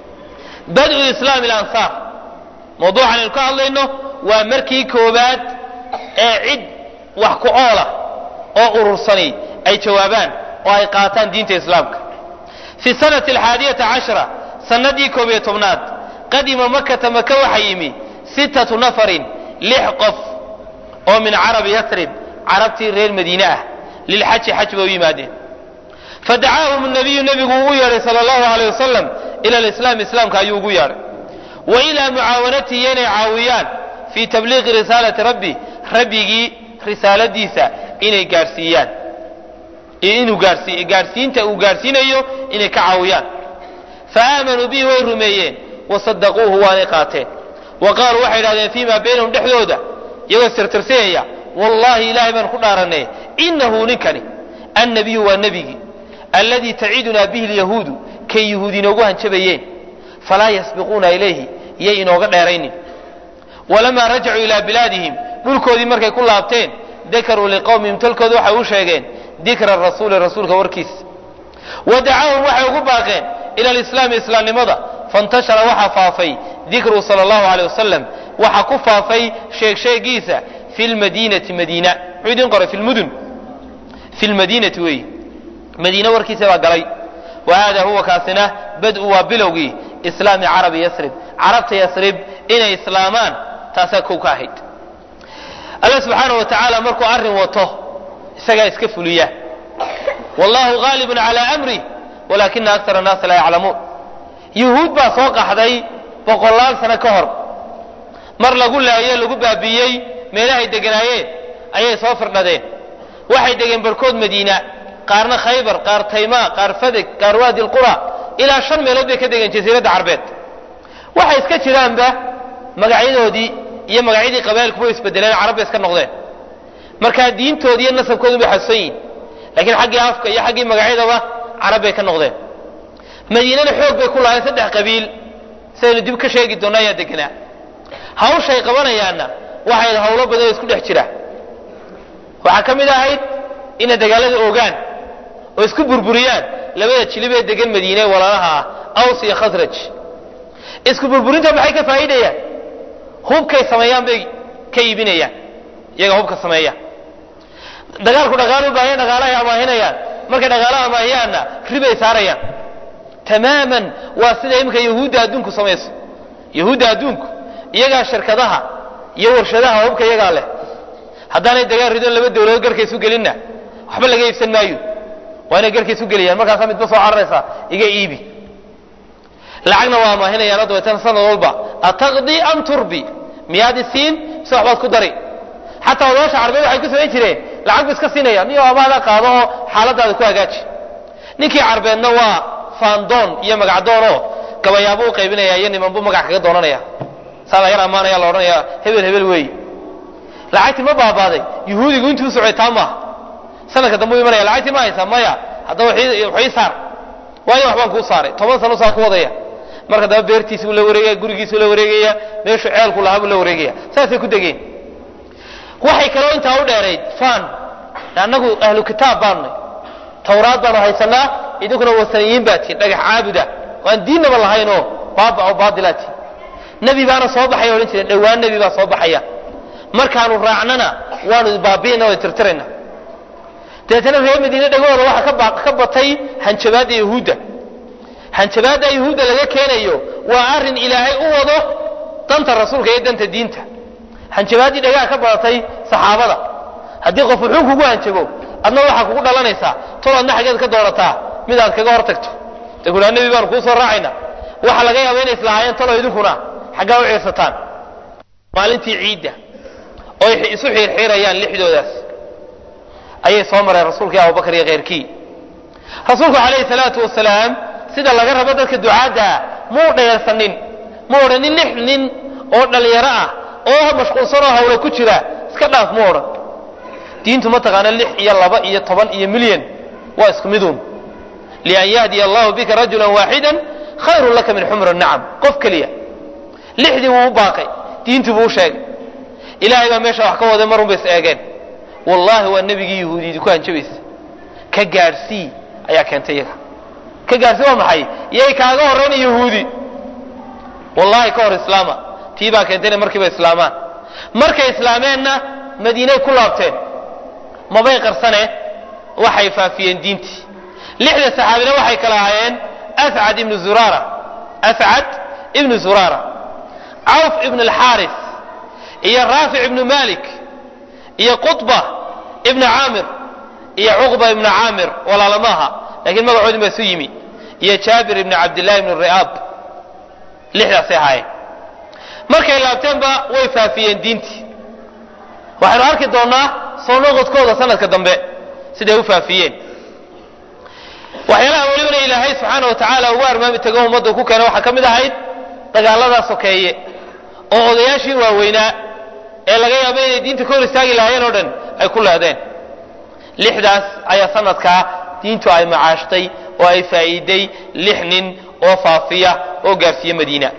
badu islaami lansaar mawduucan aynu ka hadlayno waa markii koobaad ee cid wax ku oola oo urursani ay jawaabaan oo ay qaataan diinta islaamka fi sanati alxaadiyata cashra sanadii koob iyo tobnaad qadima makata maka waxaa yimi sittatu nafarin lix qof oo min carabi yasrib carabtii reer madiine ah lilxaji xaj bay u yimaadeen fadacaahum nabiyu nebigu ugu yeedhay sala allahu aleyh wasalam ila alislaam islaamka ayuu ugu yeedhay wa ilaa mucaawanatihi inay caawiyaan fii tabliiqi risaalati rabbi rabbigii risaaladiisa inay gaarsiiyaan inuu gaarsi gaarsiinta uu gaarsiinayo inay ka caawiyaan fa aamanuu bihi way rumeeyeen wasadaquuhu waanay qaateen wa qaaluu waxay idhahdeen fii maa baynahum dhexdooda iyagoo sirtirsinaya wallahi ilaahay baan ku dhaaranay inahu ninkani annabiyu waa nebigii alladii tacidunaa bihi lyahuudu kay yahuud inoogu hanjabayeen falaa yasbiquuna ilayhi yay inooga dheeraynin walamaa rajacuu ilaa bilaadihim dhulkoodii markay ku laabteen dakaruu liqowmihim tolkooda waxay u sheegeen dikra rasuuli rasuulka warkiisa wa dacaahum waxay ugu baaqeen ila alislaami islaamnimada fantashara waxaa faafay dikruhu sala allahu aleyh wasalam waxaa ku faafay sheegsheegiisa fi lmadiinati madiina muxuu idin qoray fi lmudun fi lmadiinati weeye madiine warkiisa baa galay wa hada huwa kaasina bad-u waa bilowgii islaami carabi yasrib carabta yasrib inay islaamaan taasaa kow ka ahayd alla subxaana wa tacaala markuu arrin wato isagaa iska fuliya wallahu gaalibun calaa amri walaakina akara annaasi laa yaclamuun yuhuud baa soo qaxday boqolaal sano ka hor mar lagu laayo lagu baabiiyey meelahay deganaayeen ayay soo firdhadeen waxay degeen barkood madiina qaarna khaybar qaar taymaa qaar fadeg qaar waadi lqura ilaa shan meelood bay ka degeen jasiiradda carbeed waxay iska jiraanba magacyadoodii iyo magacyadii qabaa'ilkuba isbedeleen carab bay iska noqdeen markaa diintoodi iyo nasabkoodu bay xasuusan yihin laakiin xaggii afka iyo xaggii magacyadaba carab bay ka noqdeen madiinana xoog bay ku lahayn saddex qabiil sidaynu dib ka sheegi doonno ayaa deganaa hawshay qabanayaanna waxay hawlo badan oo isku dhex jira waxaa ka mid ahayd inay dagaalada ogaan oo isku burburiyaan labada jilib ee degan madiine walaalaha ah aws iyo khasraj isku burburinta maxay ka faa'iidayaan hubkay sameeyaan bay ka iibinayaan iyaga hubka sameeya dagaalku dhaqaalo u baahan dhaqaalahay amaahinayaan markay dhaqaalo amaahiyaanna ribay saarayaan tamaaman waa sida iminka yahuudda adduunku samayso yahuudda adduunku iyagaa shirkadaha iyo warshadaha hubka iyagaa leh haddaanay dagaal ridon laba dawladood garka isu gelinna waxba laga iibsan maayo waa inay garkiisu geliyaan markaasaa midba soo cararaysa iga iibi lacagna waa maahinayaan dabeetana sanad walba ataqdi am turbi miyaad isiin mise waxbaad ku dari xataa odayaasha carbeed waxay ku samayn jireen lacag bu iska siinayaan niyo amaada qaado oo xaaladaada ku hagaaji ninkii carbeedna waa faandoon iyo magacdoon oo gabayaabo u qaybinaya iyo nimanbu magac kaga doonanaya saa la yar ammaanaya la odhanaya hebel hebel weey lacagtii ma baabaaday yuhuudigu intuu u socday taa maaha sanadka dambe u imanaya lacagtii ma haysaa maya haddaba waxii saar waayo waxbaan kuu saaray toban sano saa ku wadaya marka daba beertiisi buu la wareegaya gurigiisuu la wareegaya meeshuu ceelku lahaa buu la wareegaya saasay ku degeen waxay kaloo intaa u dheerayd fan annagu ahlu kitaab baanunay tawraad baanu haysanaa idinkuna wasaniyiin baa tihin dhagax caabuda waan diinnaba lahaynoo baabao baadilaad tihin nebi baana soo baxaya odhan jireen dhowaan nebi baa soo baxaya markaanu raacnana waanu baabi'ina o tirtirayna dabeetana reer madiine dhagahooda waxaa ka batay hanjabaadda yahuudda hanjabaadda yahuudda laga keenayo waa arrin ilaahay u wado danta rasuulka iyo danta diinta hanjabaaddii dhagaha ka badatay saxaabada haddii qof wuxuu kugu hanjabo adna waxaa kugu dhalanaysaa tol adna xaggeed ka doonataa mid aad kaga hor tagto de kuhaa nebi baanu kuu soo raacayna waxa laga yaaba inay islahaayeen talo idinkuna xaggaa u ciirsataan maalintii ciidda oy isu xiirxiirayaan lixdoodaas ayay soo mareen rasuulkii abubakar iyo kheyrkii rasuulku calayhi salaatu wasalaam sida laga rabo dadka ducaaddaa muu dheersanin mu odhanin lix nin oo dhallinyaro ah oo mashquulsan oo hawlo ku jira iska dhaaf mu odhan diintu ma taqaana lix iyo laba iyo toban iyo milyan waa isku miduun lian yahdiya allahu bika rajulan waaxidan khayrun laka min xumri nacam qof keliya lixdii wuu u baaqay diintii buu u sheegay ilaahay baa meesha wax ka waday marun bay is eegeen wallaahi waa nebigii yahuudiydi ku hanjabaysa ka gaadhsii ayaa keentay iyaga ka gaadhsii waa maxay yay kaaga horrayna yahuudi wallahi ka hor islaama tii baa keentayna markiiba islaamaan markay islaameenna madiinay ku laabteen mabay qarsane waxay faafiyeen diintii lixda saxaabina waxay kala ahaayeen ascad ibnu zurara ascad ibnu zurara cawf ibnu alxaaris iyo raafic ibnu malik iyo quطba ibnu caamir iyo cuqba ibnu caamir walaala maaha lakiin magacoodin baa isu yimi iyo jaabir ibnu cabdillahi ibnu ri'aab lixdaasay ahaayeen markay laabteenba way faafiyeen diintii waxaynu arki doonnaa soo noqodkooda sanadka dambe siday u faafiyeen waxyaalaha welibana ilaahay subxaana wa tacaala ugu armaami tago ummadda ku keena waxaa ka mid ahayd dagaaladaa sokeeye oo odayaashii waaweynaa ee laga yaaba inay diinta ka hor istaagi lahaayeen oo dhan ay ku leedeen lixdaas ayaa sanadkaa diintu ay macaashtay oo ay faa'iiday lix nin oo faafiya oo gaarsiiye madiina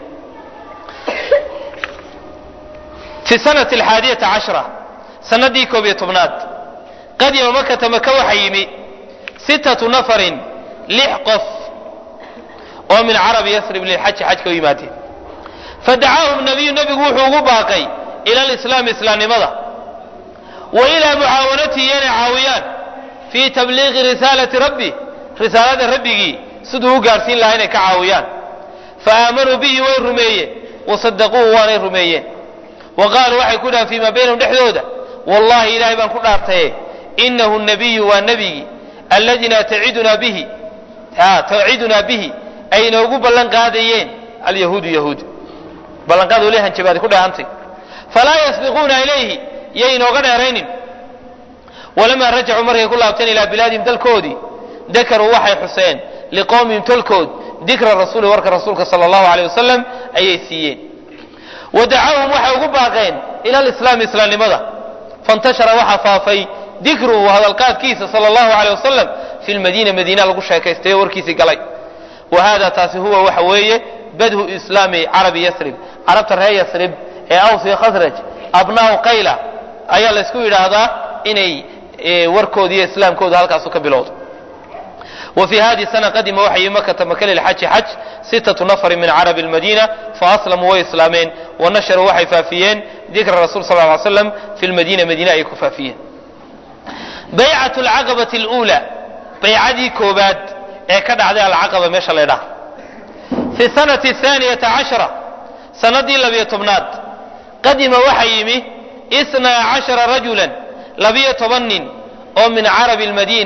fi sanati alxaadiyata cashra sanadii koob iyo tobnaad qadima makata maka waxaa yimi sittatu nafarin lix qof oo min carabi yasrib lilxaji xajka u yimaadeen fadacaahum nabiyu nebigu wuxuu ugu baaqay ila alislaami islaamnimada wa ilaa mucaawanatihi inay caawiyaan fii tabliiqi risaalati rabbi risaalada rabbigii siduu u gaarhsiin lahaa inay ka caawiyaan fa aamanuu bihi way rumeeyeen wasadaquuhu waanay rumeeyeen wa qaaluu waxay ku dhahan fii maa baynahum dhexdooda wallahi ilaahay baan ku dhaartaye inahu nabiyu waa nebigii alladina tacidunaa bihi tacidunaa bihi ay inoogu ballan qaadayeen alyahuudu yahuud ballanqaad weli hanjabaadi ku dheehantay falaa yasbiquuna ilayhi yay inooga dheeraynin walamaa rajacuu markay ku laabteen ilaa bilaadihim dalkoodii dakaruu waxay xuseen liqowmihim tolkood dikra rasuuli warka rasuulka sala allahu aleyh wasalam ayay siiyeen wa dacaahum waxay ugu baaqeen ila alislaami islaamnimada fantashara waxaa faafay dikruhu hadalqaadkiisa sala allahu aleyh wasalam fi lmadiina madiina lagu sheekaystayo warkiisii galay wa hada taasi huwa waxa weeye badhu islaami carabi yasrib carabta reer yasrib ee aws iyo khasraj abnaau qayla ayaa laysku yidhaahdaa inay warkooda iyo islaamkooda halkaasu ka bilowdo wa fii hadihi sana qadima waxay yimi makata maka lilxaji xaj sittatu nafarin min carabi lmadiina faaslamuu way islaameen wanasharuu waxay faafiyeen dikra rasul sal ly slam fi lmadiina madiina ayay ku faafiyeen baycat alcaqabati اluula baycadii koobaad ee ka dhacday alcaqaba meesha laydhaha fi sanati ahaniyata cashra sanadii labiyo tobnaad qadima waxaa yimi isnaa cashara rajulan labiyo toban nin oo min carabi lmadiina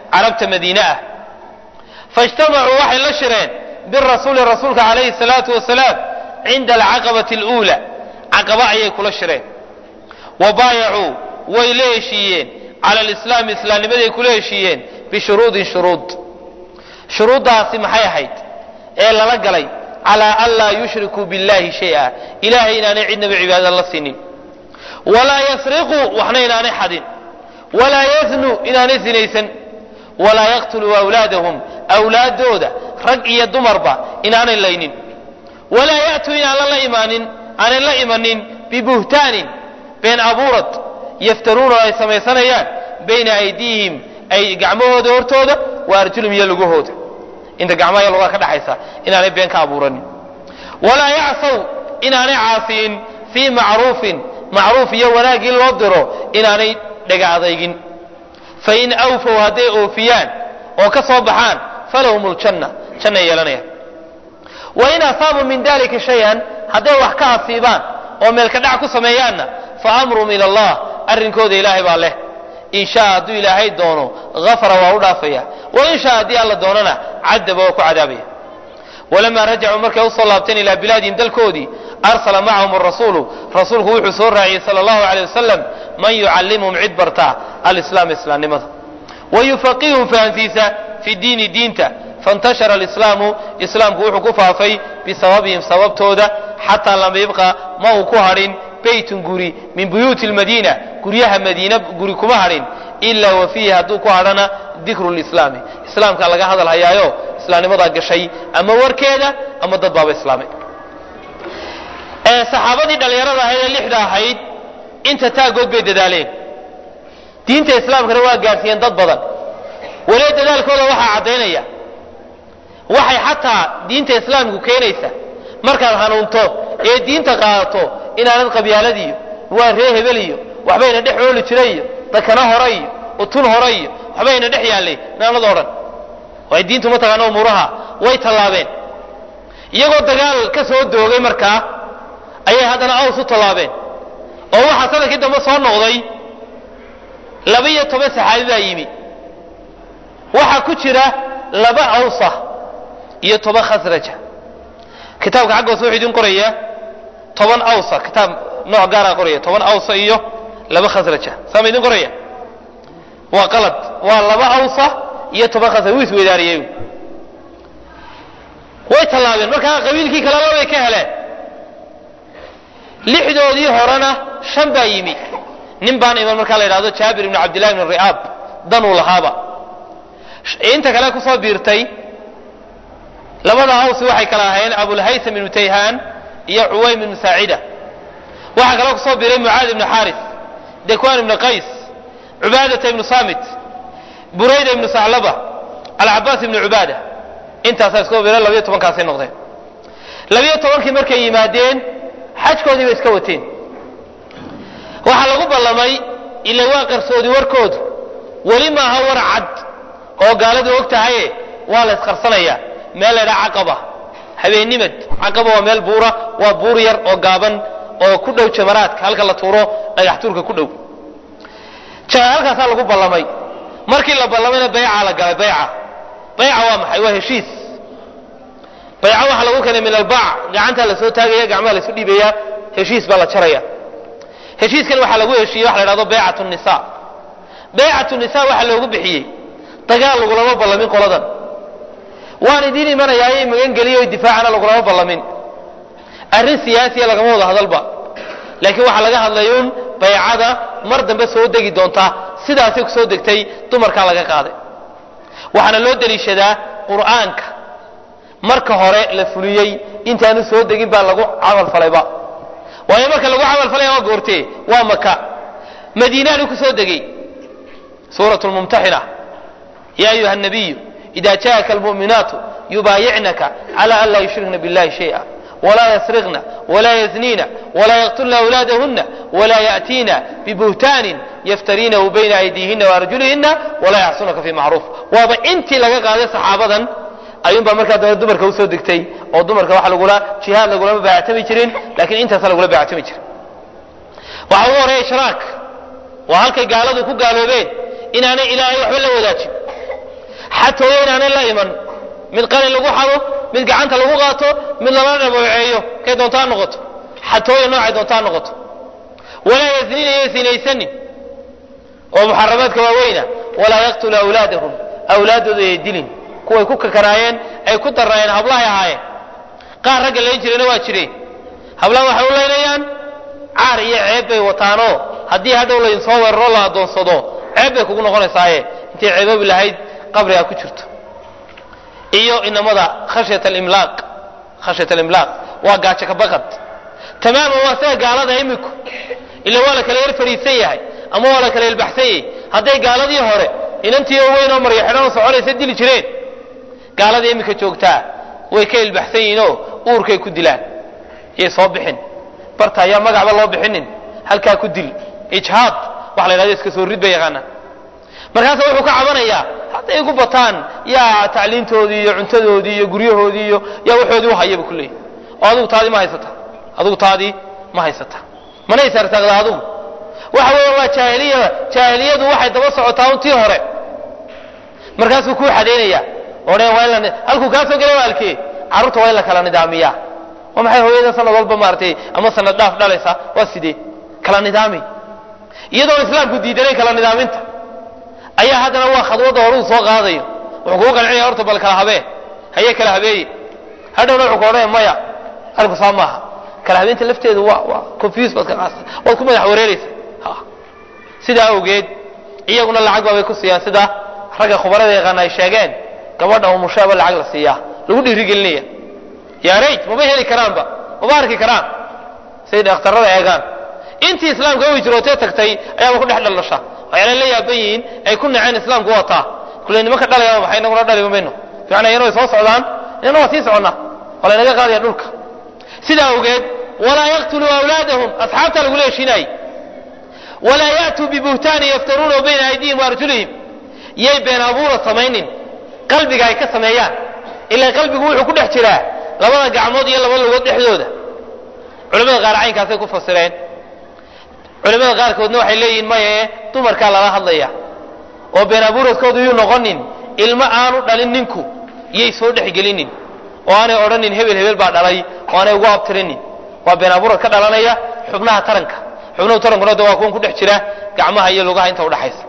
carabta madiine ah faijtamacuu waxay la shireen birasuuli rasuulka calayhi salaatu wasalaam cinda alcaqabati aluula caqaba ayay kula shireen wa baayacuu way la heshiiyeen cala alislaami islaamnimaday kula heshiiyeen bishuruudin shuruud shuruuddaasi maxay ahayd ee lala galay calaa an laa yushrikuu billahi shay-a ilaahay inaanay cidnaba cibaadada la siinin walaa yasriquu waxna inaanay xadin walaa yaznuu inaanay sinaysan walaa yaqtuluu awlaadahum awlaaddooda rag iyo dumarba inaanay laynin walaa ya'tuu inaan la imaanin aanay la imanin bibuhtaanin been abuurad yaftaruuna ay samaysanayaan bayna aydiihim ay gacmahooda hortooda wa arjulum iyo lugahooda inta gacmaha iyo lugaha ka dhaxaysa inaanay been ka abuuranin walaa yacsaw inaanay caasiyin fii macruufin macruuf iyo wanaaggii loo diro inaanay dhega adaygin fain awfow hadday oofiyaan oo ka soo baxaan falahum ljanna jannay yeelanayaan wain asaabuu min dalika shay-an hadday wax ka asiibaan oo meelka dhac ku sameeyaanna fa amruhum ila allah arrinkooda ilaahay baa leh in shaa hadduu ilaahay doono afara waa u dhaafaya wain shaa haddii alla doonana cadaba waa ku cadaabaya walamaa rajacuu markay usoo laabteen ilaa bilaadihim dalkoodii arsala macahum arasuulu rasuulku wuxuu soo raaciyey sala allahu aleyh wasalam man yucallimuhum cid barta alislaam islaamnimada wayufaqihum fahansiisa fi diini diinta faintashara alislaamu islaamku wuxuu ku faafay bisababihim sababtooda xataa lam yibqa ma uu ku hadhin beytun guri min buyuuti lmadiina guryaha madiina guri kuma hadhin ilaa wa fiihi hadduu ku hadhana dikru lislaami islaamka laga hadal hayaayo islaamnimadaa gashay ama warkeeda ama dad baaba islaamay saxaabadii dhallinyarada ahayd ee lixda ahayd inta taagood bay dadaaleen diinta islaamkana waa gaadhsiiyeen dad badan weli dadaalkooda waxaa caddaynaya waxay xataa diinta islaamku keenaysa markaad hanuunto ee diinta qaadato inaanad qabyaaladiiyo waa ree hebel iyo waxbayna dhex ooli jiray iyo dakana hore iyo utun hore iyo waxbayna dhex yaallay inaanad odhan way diintu ma taqaana umuuraha way tallaabeen iyagoo dagaal ka soo doogay markaa ayay haddana aws u tallaabeen oo waxaa sanadkii dambe soo noqday laba-iyo toban saxaabi baa yimi waxaa ku jira laba awsa iyo toban khasraja kitaabka xagga hoose wuxuu idin qoraya toban awsa kitaab nooc gaaraa qoraya toban awsa iyo laba khasraja saama idin qoraya waa qalad waa laba awsa iyo toban khasraj wuu isweydaariyey way tallaabeen markaa qabiilkii kale labay ka heleen lixdoodii horena shan baa yimi nin baan iman markaa la yidhahdo jaabir ibnu cabdillahi ibn ri'aab danuu lahaaba inta kale kusoo biirtay labada awsi waxay kala ahaayeen abulhaysam ibnu tayhaan iyo cuwaym ibnu saacida waxaa kaloo kusoo biiray mucaad ibnu xaaris dakwan ibnu qays cubaadata ibnu samit burayda ibnu saclaba alcabaas ibnu cubaada intaasaa isku biiray labayo tobankaasay noqdeen labayo tobankii markay yimaadeen xajkoodii bay iska wateen waxaa lagu ballamay ila waa qarsoodi warkoodu weli maaha war cad oo gaaladu og tahaye waa la isqarsanayaa meel la ydhaha caqaba habeennimad caqaba waa meel buura waa buur yar oo gaaban oo ku dhow jamaraadka halka la tuuro dhagax tuurka ku dhow halkaasaa lagu ballamay markii la ballamayna baycaa la galay bayca bayca waa maxay waa heshiis bayca waxaa lagu keenay min albaac gacantaa lasoo taagaya gacmaha lasu dhiibaya heshiis baa la jaraya heshiiskan waxaa lagu heshiiyey waxa la dhahdo baycat nisa baycat nisa waxaa loogu bixiyey dagaal lagulama ballamin qoladan waan idiin imanayaa magan geliyo difaacana lagulama ballamin arrin siyaasiya lagama wada hadalba laakiin waxaa laga hadlayuun baycada mar dambe soo degi doontaa sidaasay ku soo degtay dumarkaa laga qaaday waxaana loo deliishadaa qur'aanka marka hore la fuliyey intaanu soo degin baa lagu camal falayba waayo marka lagu camal falaya waa goortee waa maka madiinaanu ku soo degey suurat lmumtaxina ya ayuha nabiyu ida jaءaka almu'minaatu yubaayicnaka cala an laa yushrikna biاllahi shayئa ولا يسرقن ولا يزنين ولا يقتلن أولادهن ولا يأتين ببهتان يفترينه بين أيديهن وأرجلهن ولا يعصونك في معروف waaba intii laga qaaday saxaabadan ayuunbaa markaa daba dumarka usoo degtay oo dumarka waxa lagula jihaad lagulama baactami jirin lakiin intaasa lagula baactami jirin waxa ugu horeeya ishraak waa halkay gaaladu ku gaaloobeen inaanay ilaahay waxba la wadaajin xatooyo inaanay la iman mid qalin lagu xado mid gacanta lagu qaato mid lala dhaboceeyo kay doontaa noqoto xatooyo noocay doontaa noqoto walaa yasniina iyo sinaysanin oo muxaramaadka waaweyna walaa yaqtulu awlaadahum awlaadooda ay dilin kuway ku kakanaayeen ay ku darnaayeen hablahay ahaayeen qaar ragga layn jirayna waa jireen hablaha waxay u laynayaan caar iyo ceeb bay wataanoo haddii hadhow laydin soo weeraro la adoonsado ceeb bay kugu noqonaysaaye intay ceeboobi lahayd qabrigaa ku jirto iyo inamada khashyat alimlaaq khashyat alimlaaq waa gaajo ka baqad tamaaman waa sida gaalada imiku ila waa la kala yar fadhiisan yahay ama waa la kala ilbaxsan yahay hadday gaaladii hore inantii oo weyn oo maryo xidhan soconaysa dili jireen gaaladii iminka joogtaa way ka ilbaxsan yihiinoo uurkay ku dilaan yay soo bixin barta ayaa magacba loo bixinin halkaa ku dil ijhaad waxa la yidhahdo iska soo rid bay yaqaanaan markaasa wuxuu ka cabanayaa hadday ku bataan yaa tacliintoodii iyo cuntadoodii iyo guryahoodii iyo yaa waxoodii uhayaba ku leeyahy oo adigu taadii ma haysata adigu taadii ma haysata mana isaartaagda adigu waxa weya waa jaahiliyada jaahiliyadu waxay daba socotaa un tii hore markaasuu kuu xadaynaya odhan waa in la halkuu kaa soo gelay waa alkee carruurta waa in la kala nidaamiyaa waa maxay hooyada sanad walba maaragtay ama sanad dhaaf dhalaysa waa sidee kala nidaami iyadoon islaamku diidanayn kala nidaaminta ayaa haddana waa khadwadda horuu soo qaadayo wuxuu kugu qancinaya horta bal kala habee haye kala habeeye hadhowna wuxuu ka odhanaya maya arinku saa maaha kala habeenta lafteedu waa waa confuse baad ka qaasa waad ku madax wareeraysa ha sidaa awgeed iyaguna lacag baabay ku siiyaan sida ragga khubarada yaqaana ay sheegeen gabadha umushaaba lacag la siiyaa lagu dhiirigelinaya yaa rayt maba heli karaanba maba arki karaan say dhakhtarada eegaan intii islaamka u hijrootee tagtay ayaaba ku dhex dhalasha waxyaala la yaaban yihiin ay ku naceen islaamku wataa kule nimanka dhalaya maxay inaguna dhaliba mayno bimacnaa iyana way soo socdaan inana waa sii soconnaa waa laynaga qaadaya dhulka sidaa awgeed walaa yaqtuluu awlaadahum asxaabtaa lagula heshiinaayey walaa ya'tuu bibuhtaani yaftaruunahu bayna aydihim waarjulihim yay been abuura samaynin qalbiga ay ka sameeyaan ilaa qalbigu wuxuu ku dhex jiraa labada gacmood iyo laba lugood dhexdooda culamada qaar caynkaasay ku fasireen culamada qaarkoodna waxay leeyihiin maye dumarkaa lala hadlaya oo been abuuradkoodu yuu noqonin ilmo aanu dhalin ninku yay soo dhexgelinin oo aanay odhanin hebel hebel baa dhalay oo aanay ugu abtirinin waa been abuurad ka dhalanaya xubnaha taranka xubnuhu tarankuna de waa kuwan ku dhex jira gacmaha iyo lugaha inta udhaxaysa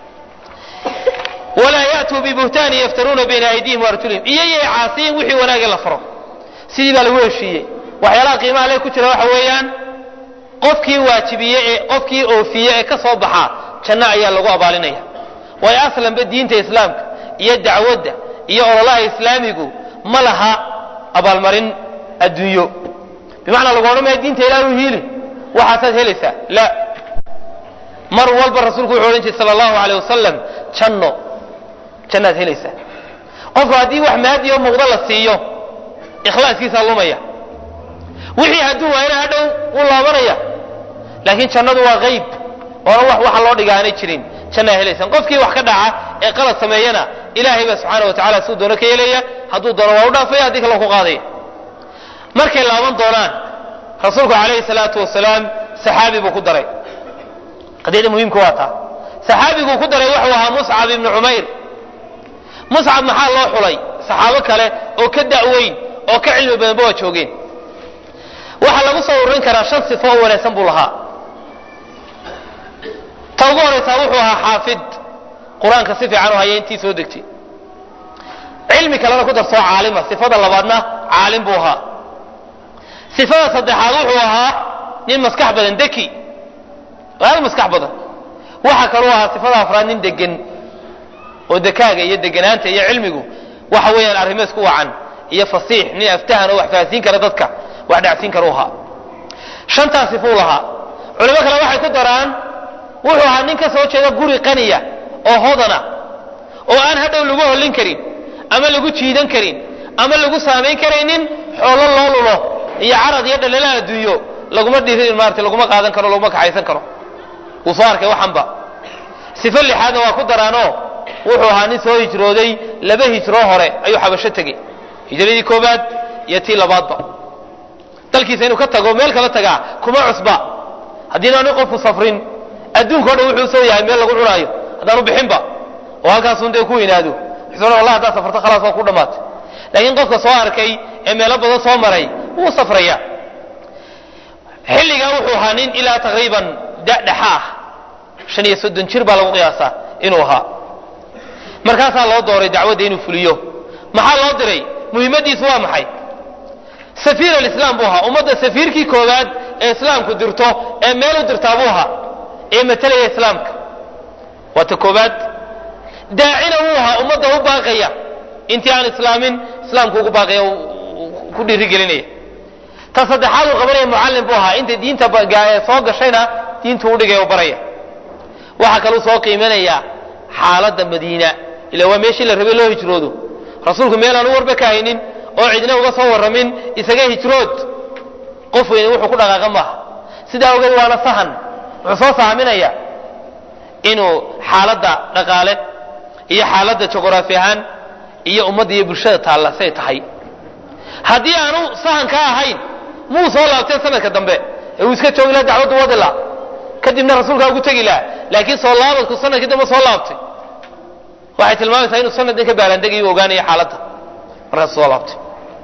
walaa ya'tuu bibuhtaani yaftaruuna bayna aydihim waarjulihim iyo yay caasiyin wixii wanaagee la faro sidii baa lagu heshiiyey waxyaalaha qiimaha le ku jira waxa weeyaan qofkii waajibiye ee qofkii oofiye ee ka soo baxaa janno ayaa lagu abaalinaya waayo aslanba diinta islaamka iyo dacwadda iyo ololaha islaamigu ma laha abaalmarin adduunyo bimacnaa lagu odhan maya diinta ilaah u hiili waxaasaad helaysaa la mar walba rasuulku wuxuu odhan jiray sala allahu aleyh wasalam janno jannaad helaysaa qofku haddii wax maadiyo muuqdo la siiyo ikhlaaskiisaa lumaya wixii hadduu waayana hadhow wuu laabanaya laakiin jannadu waa qayb oona wax waxa loo dhiga aanay jirin jannaa helaysaan qofkii wax ka dhaca ee qalad sameeyana ilaahay baa subxaana wa tacala siduu doono ka yeelaya hadduu doono waa u dhaafaya haddii kale ku qaadaya markay laaban doonaan rasuulku calayhi salaatu wasalaam saxaabi buu ku daray qadiyada muhiimka waa taa saxaabiguu ku daray wuxuu ahaa muscab ibnu cumayr muscab maxaa loo xulay saxaabo kale oo ka da'weyn oo ka cilmi badanba waa joogeen waxaa lagu soo ururin karaa shan sifo oo wanaagsan buu lahaa ta ugu horaysaa wuxuu ahaa xaafid qur-aanka si fiican u haya intii soo degtay cilmi kalena ku darsoo caalima sifada labaadna caalim buu ahaa sifada saddexaad wuxuu ahaa nin maskax badan deki aad maskax badan waxa kaluu ahaa sifada afraad nin degan oo dekaaga iyo deganaanta iyo cilmigu waxa weeyaan arrimo isku wacan iyo fasiix nin aftahan oo wax fahansiin kara dadka wax dhacsiin kara u ahaa shantaas sifuu lahaa culimo kale waxay ku daraan wuxuu ahaa nin ka soo jeeda guri qaniya oo hodana oo aan hadhow lagu hollin karin ama lagu jiidan karin ama lagu saamayn karaynin xoolo loo lulo iyo carad iyo dhalilaan adduunyo laguma dhirin maarata laguma qaadan karo laguma kaxaysan karo wuu soo arkay waxanba sifo lixaadna waa ku daraanoo wuxuu ahaa nin soo hijrooday laba hijroo hore ayuu xabasho tegey hijradii koobaad iyo tii labaadba dalkiisa inuu ka tago meel kala tagaa kuma cusba haddiina ani qofku safrin adduunka o dhan wuxuu soo yahay meel lagu cunaayo haddaanu bixinba oo halkaasun dee ku weynaado wuxuu wallah haddaad safarto khalaas waa ku dhammaatay laakiin qofka soo arkay ee meelo badan soo maray wuu safraya xilligaa wuxuu ahaa nin ilaa taqriiban dadhexa ah shan iyo soddon jir baa lagu qiyaasaa inuu ahaa markaasaa loo dooray dacwadda inuu fuliyo maxaa loo diray muhiimadiisu waa maxay safiir alislaam buu ahaa ummadda safiirkii koowaad ee islaamku dirto ee meel u dirtaa buu ahaa ee matalaya islaamka waa ta koowaad daacina wuu ahaa ummadda u baaqaya intii aan islaamin islaamku ugu baaqaya ku dhiirigelinaya ta saddexaad uu qabanaya mucallim buu ahaa inta diinta soo gashayna diintu udhigay oo baraya waxaa kaluu soo qiimanaya xaaladda madiina ila waa meeshii la rabay loo hijroodo rasuulku meel aan u warba ka haynin oo cidna uga soo warramin isaga hijrood qof weyne wuxuu ku dhaqaaqa maaha sidaa ogeed waana sahan wuxuu soo sahminaya inuu xaaladda dhaqaale iyo xaaladda juqraafi ahaan iyo ummadda iyo bulshada taalla say tahay haddii aanu sahan ka ahayn muu soo laabteen sanadka dambe ee uu iska joogi laha dacwaddu wadi la kadibna rasuulkaa ugu tegi laha laakiin soo laabadku sanadkii dambe soo laabtay waxay tilmaamaysaa inuu sanadin ka baalandegayo ogaanaya xaaladda markaas soo laabtay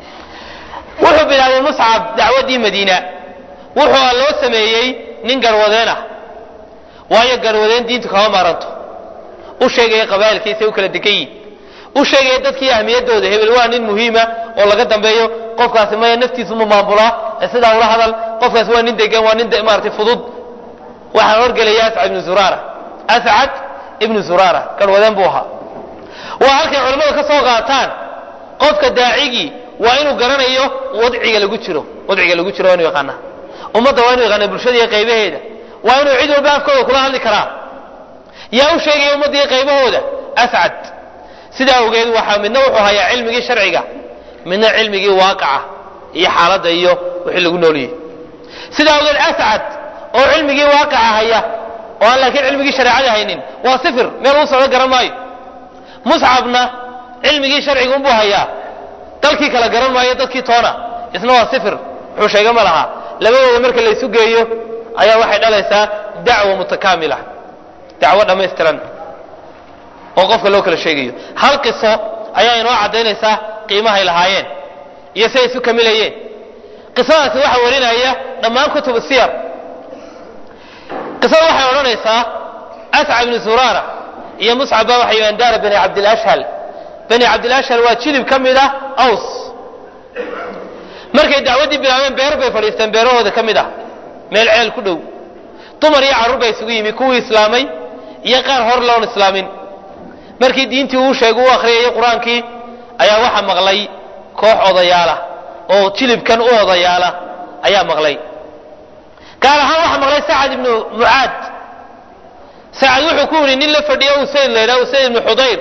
wuxuu bilaabay muscab dacwaddii madiina wuxuu loo sameeyey nin garwadeen ah waayo garwadeen diintu kama maaranto u sheegaya qabaa'ilkiisay u kala degan yihin u sheegaya dadkii ahmiyaddooda hebel waa nin muhiima oo laga dambeeyo qofkaasi maya naftiisu mu maamulaa ee sidaa ula hadal qofkaasi waa nin degan waa nin maaragtay fudud waxaa horgelaya ascad ibnu zurara ascad ibnu zurara garwadeen buu ahaa waa halkay culimmadu ka soo qaataan qofka daacigii waa inuu garanayo wadciga lagu jiro wadciga lagu jiro waa inu yaqaana ummadda waa inu yaqaana bulshada iyo qaybaheeda waa inuu cid walba afkooda kula hadli karaa yaa u sheegaya ummadda iyo qaybahooda ascad sidaa ogeed waxaa midna wuxuu hayaa cilmigii sharciga midna cilmigii waaqaca iyo xaaladda iyo wixii lagu nooliyey sidaa ogeed ascad oo cilmigii waaqaca haya oo aan laakiin cilmigii shareecada haynin waa sifir meel uu socdo garan maayo muscabna cilmigii sharciga unbuu hayaa dalkii kala garan maayo dadkii toona isna waa sifir wuxuu sheega ma laha labadooda marka la isu geeyo ayaa waxay dhalaysaa dacwa mutakaamila dacwo dhammaystiran oo qofka loo kala sheegayo hal qiso ayaa inoo caddaynaysaa qiimahay lahaayeen iyo siday isu kamilayeen qisadaasi waxaa warinaya dhammaan kutubu siyar qisada waxay odhanaysaa asca ibnu surara iyo muscab baa waxay yidhahan daara bani cabdilashhal bani cabdilashhal waa jilib ka mid ah aws markay dacwaddii bilaabeen beer bay fadhiisteen beerahooda ka mid ah meel ceel ku dhow dumar iyo carruur baa isugu yimi kuwii islaamay iyo qaar hor loon islaamin markii diintii uu sheegay u akhriyayay qur-aankii ayaa waxaa maqlay koox odayaala oo jilibkan u odayaala ayaa maqlay gaar ahaan waxaa maqlay sacad ibnu mucaad sacad wuxuu ku yidhi nin la fadhiyo usayd la ydhaha usayd ibnu xudayr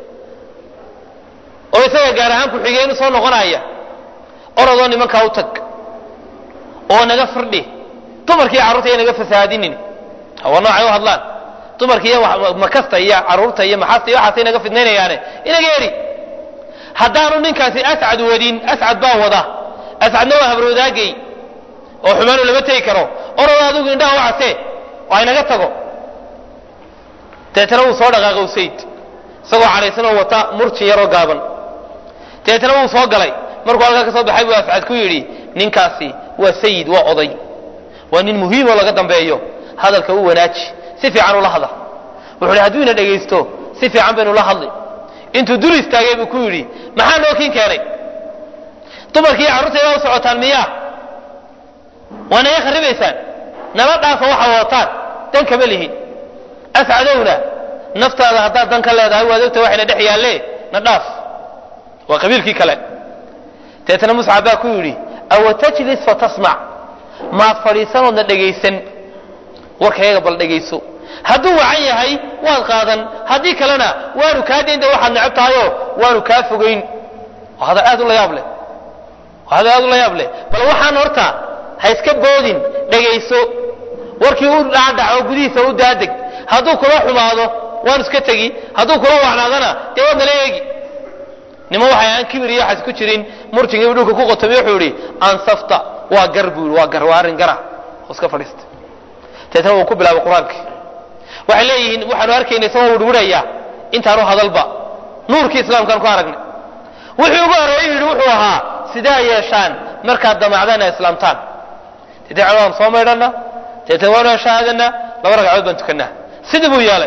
oo isaga gaar ahaan ku-xigeen soo noqonaya orodoo nimankaa u tag oo naga firdhi dumarkii carruurta iyo naga fasahaadinin waa noocay u hadlaan dumarki iyo makasta iyo carruurta iyo maxasta iyo waxaasay naga fidnaynayaane inaga eri haddaanu ninkaasi ascad wadin ascad baa wada ascadna waa habrwadaagay oo xumaanu lama tegi karo orod adigu indhaha u casee oo aynaga tago deetana wuu soo dhaqaaqay usayd isagoo cadhaysan oo wata murji yaroo gaaban deetana wuu soo galay markuu halkaa ka soo baxay buu ascad ku yidhi ninkaasi waa sayid waa oday waa nin muhiim oo laga dambeeyo hadalka u wanaaji si fiican ula hadal wuxuu hi hadduu ina dhegaysto si fiican baynu la hadli intuu dul istaagay buu ku yidhi maxaa noo kin keenay dumarkii carruurtaydaa u socotaan miyaa waa naga kharibaysaan nala dhaafa waxa wadataan dan kama lihin ascadowna naftaada haddaad dan ka leedahay waad ogta waxayna dhex yaalle na dhaaf waa qabiilkii kale deetana muscab baa ku yidhi awa tajlis fatasmac maad fadhiisanoodna dhegaysan warkayga bal dhegayso hadduu wacan yahay waad qaadan haddii kalena waanu kaa daynta waxaad necab tahayoo waanu kaa fogayn waa hadal aad u la yaab leh waa hadal aad u la yaab leh bal waxaan horta ha iska boodin dhegayso warkii u dhacdhaco gudihiisa u daadeg hadduu kula xumaado waan iska tegi hadduu kula wacnaadana dee waad nala eegi nima waxay aan kibir iyo waxaas ku jirin murjigii dhulka ku qotomay wuxuu yidhi ansafta waa gar buu yidhi waa gar waa arrin gara oo iska fadhiista deetana wuu ku bilaabay qur-aankii waxay leeyihiin waxaanu arkayna isagoo wirwiraya intaanu hadalba nuurkii islaamkaan ku aragnay wuxuu ugu horeeyu yidhi wuxuu ahaa sidaa yeeshaan markaad damacdaan ay islaamtaan deetana waan soo maydhana deetana waan shahaadana laba ragcadood baan tukanaa sidii buu yeelay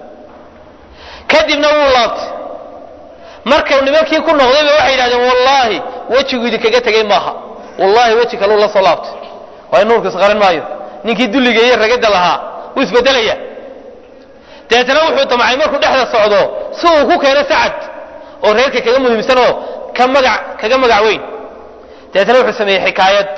kadibna wuu laabtay markau nimankii ku noqdayba waxay yidhahdeen wallaahi wejigu idinkaga tegey maaha wallahi weji kaleu la soo laabtay waayo nuurku isqarin maayo ninkii dulliga iyo ragada lahaa wuu isbedelaya dabeetana wuxuu damcay markuu dhexda socdo si uu ku keeno sacad oo reerka kaga muhiimsan oo ka magac kaga magac weyn dabeetana wuxuu sameeyey xikaayad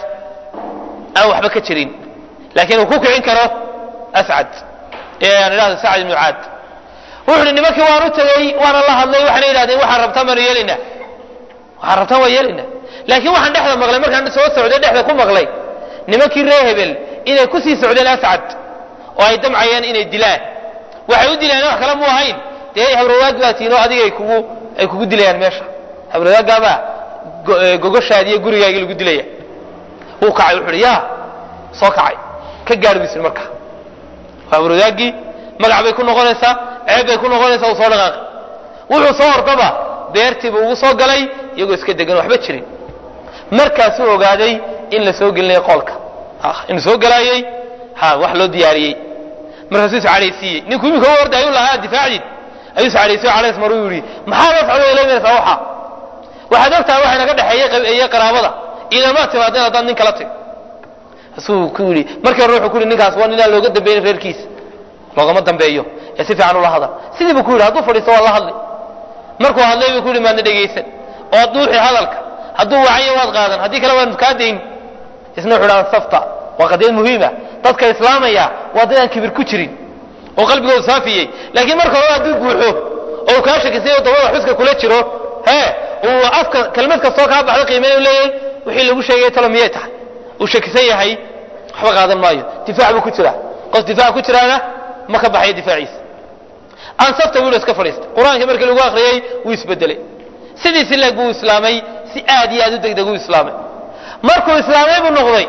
aan waxba ka jirin laakiin uu ku kicin karo ascad ee aan idhahdo sacad ibnu caad wuxu uhi nimankii waan u tegey waana la hadlay waxaana yidhahdeen waxaan rabtaan baanu yeelaynaa waxaan rabtaan waan yeelaynaa laakiin waxaan dhexda maqlay markaan soo socday dhexda ku maqlay nimankii reer hebel inay ku sii socdeen ascad oo ay damcayeen inay dilaan waxay u dileen wax kale mu ahayn dee habradaag baa tihin oo adiga ay kugu ay kugu dilayaan meesha habradaagaabaa gogoshaadi iyo gurigaagii lagu dilaya wuu kacay wuxu uhi yaa soo kacay ka gaari bisir marka habradaagii magac bay ku noqonaysaa ceeb bay ku noqonaysaa uu soo dhaqaaqay wuxuu soo ordaba beertiiba ugu soo galay iyagoo iska degan waxba jirin markaasuu ogaaday in la soo gelinayo qoolka inuu soo galaayey ha wax loo diyaariyey markaasuu iscadhaysiiyey ninku imika u ordayu lahaa difaacdid ayuu iscadhaysiyo calays maruu yidhi maxaa la socda leemaysaa waxa waxaad ogtahay waxa inaga dhexeeyey qaraabada iidamaa timaadeen haddaad nin kala tag asuu ku yidhi markii hore wuxuu ku yidhi ninkaas waa ninaan looga dambeeyin reerkiisa loogama dambeeyo ee si fiican ula hadal sidii buu ku yidhi hadduu fadhiisto waa la hadli markuu hadlay buu ku yidhi maadna dhegaysan oo duuxi hadalka hadduu wacayo waad qaadan haddii kale waan kaa dayn isna wuxuu dhaha safta waa qadiyad muhiima dadka islaamaya waa dad aan kibir ku jirin oo qalbigooda saafiyey laakiin marka hore hadduu buuxo oo uu kaa shakisay oo dabada xuska kula jiro hee uu afka kelmad kastoo kaa baxda qiimeyn leeyahay wixii lagu sheegay talo miyay tahay uu shakisan yahay waxba qaadan maayo difaac buu ku jiraa qof difaac ku jiraana ma ka baxayo difaaciisa aan safta buu iska fadhiistay qur-aankii markii lagu akhriyey wuu isbedelay sidiisi leeg buu islaamay si aad iyo aad u degdeg u islaamay markuu islaamay buu noqday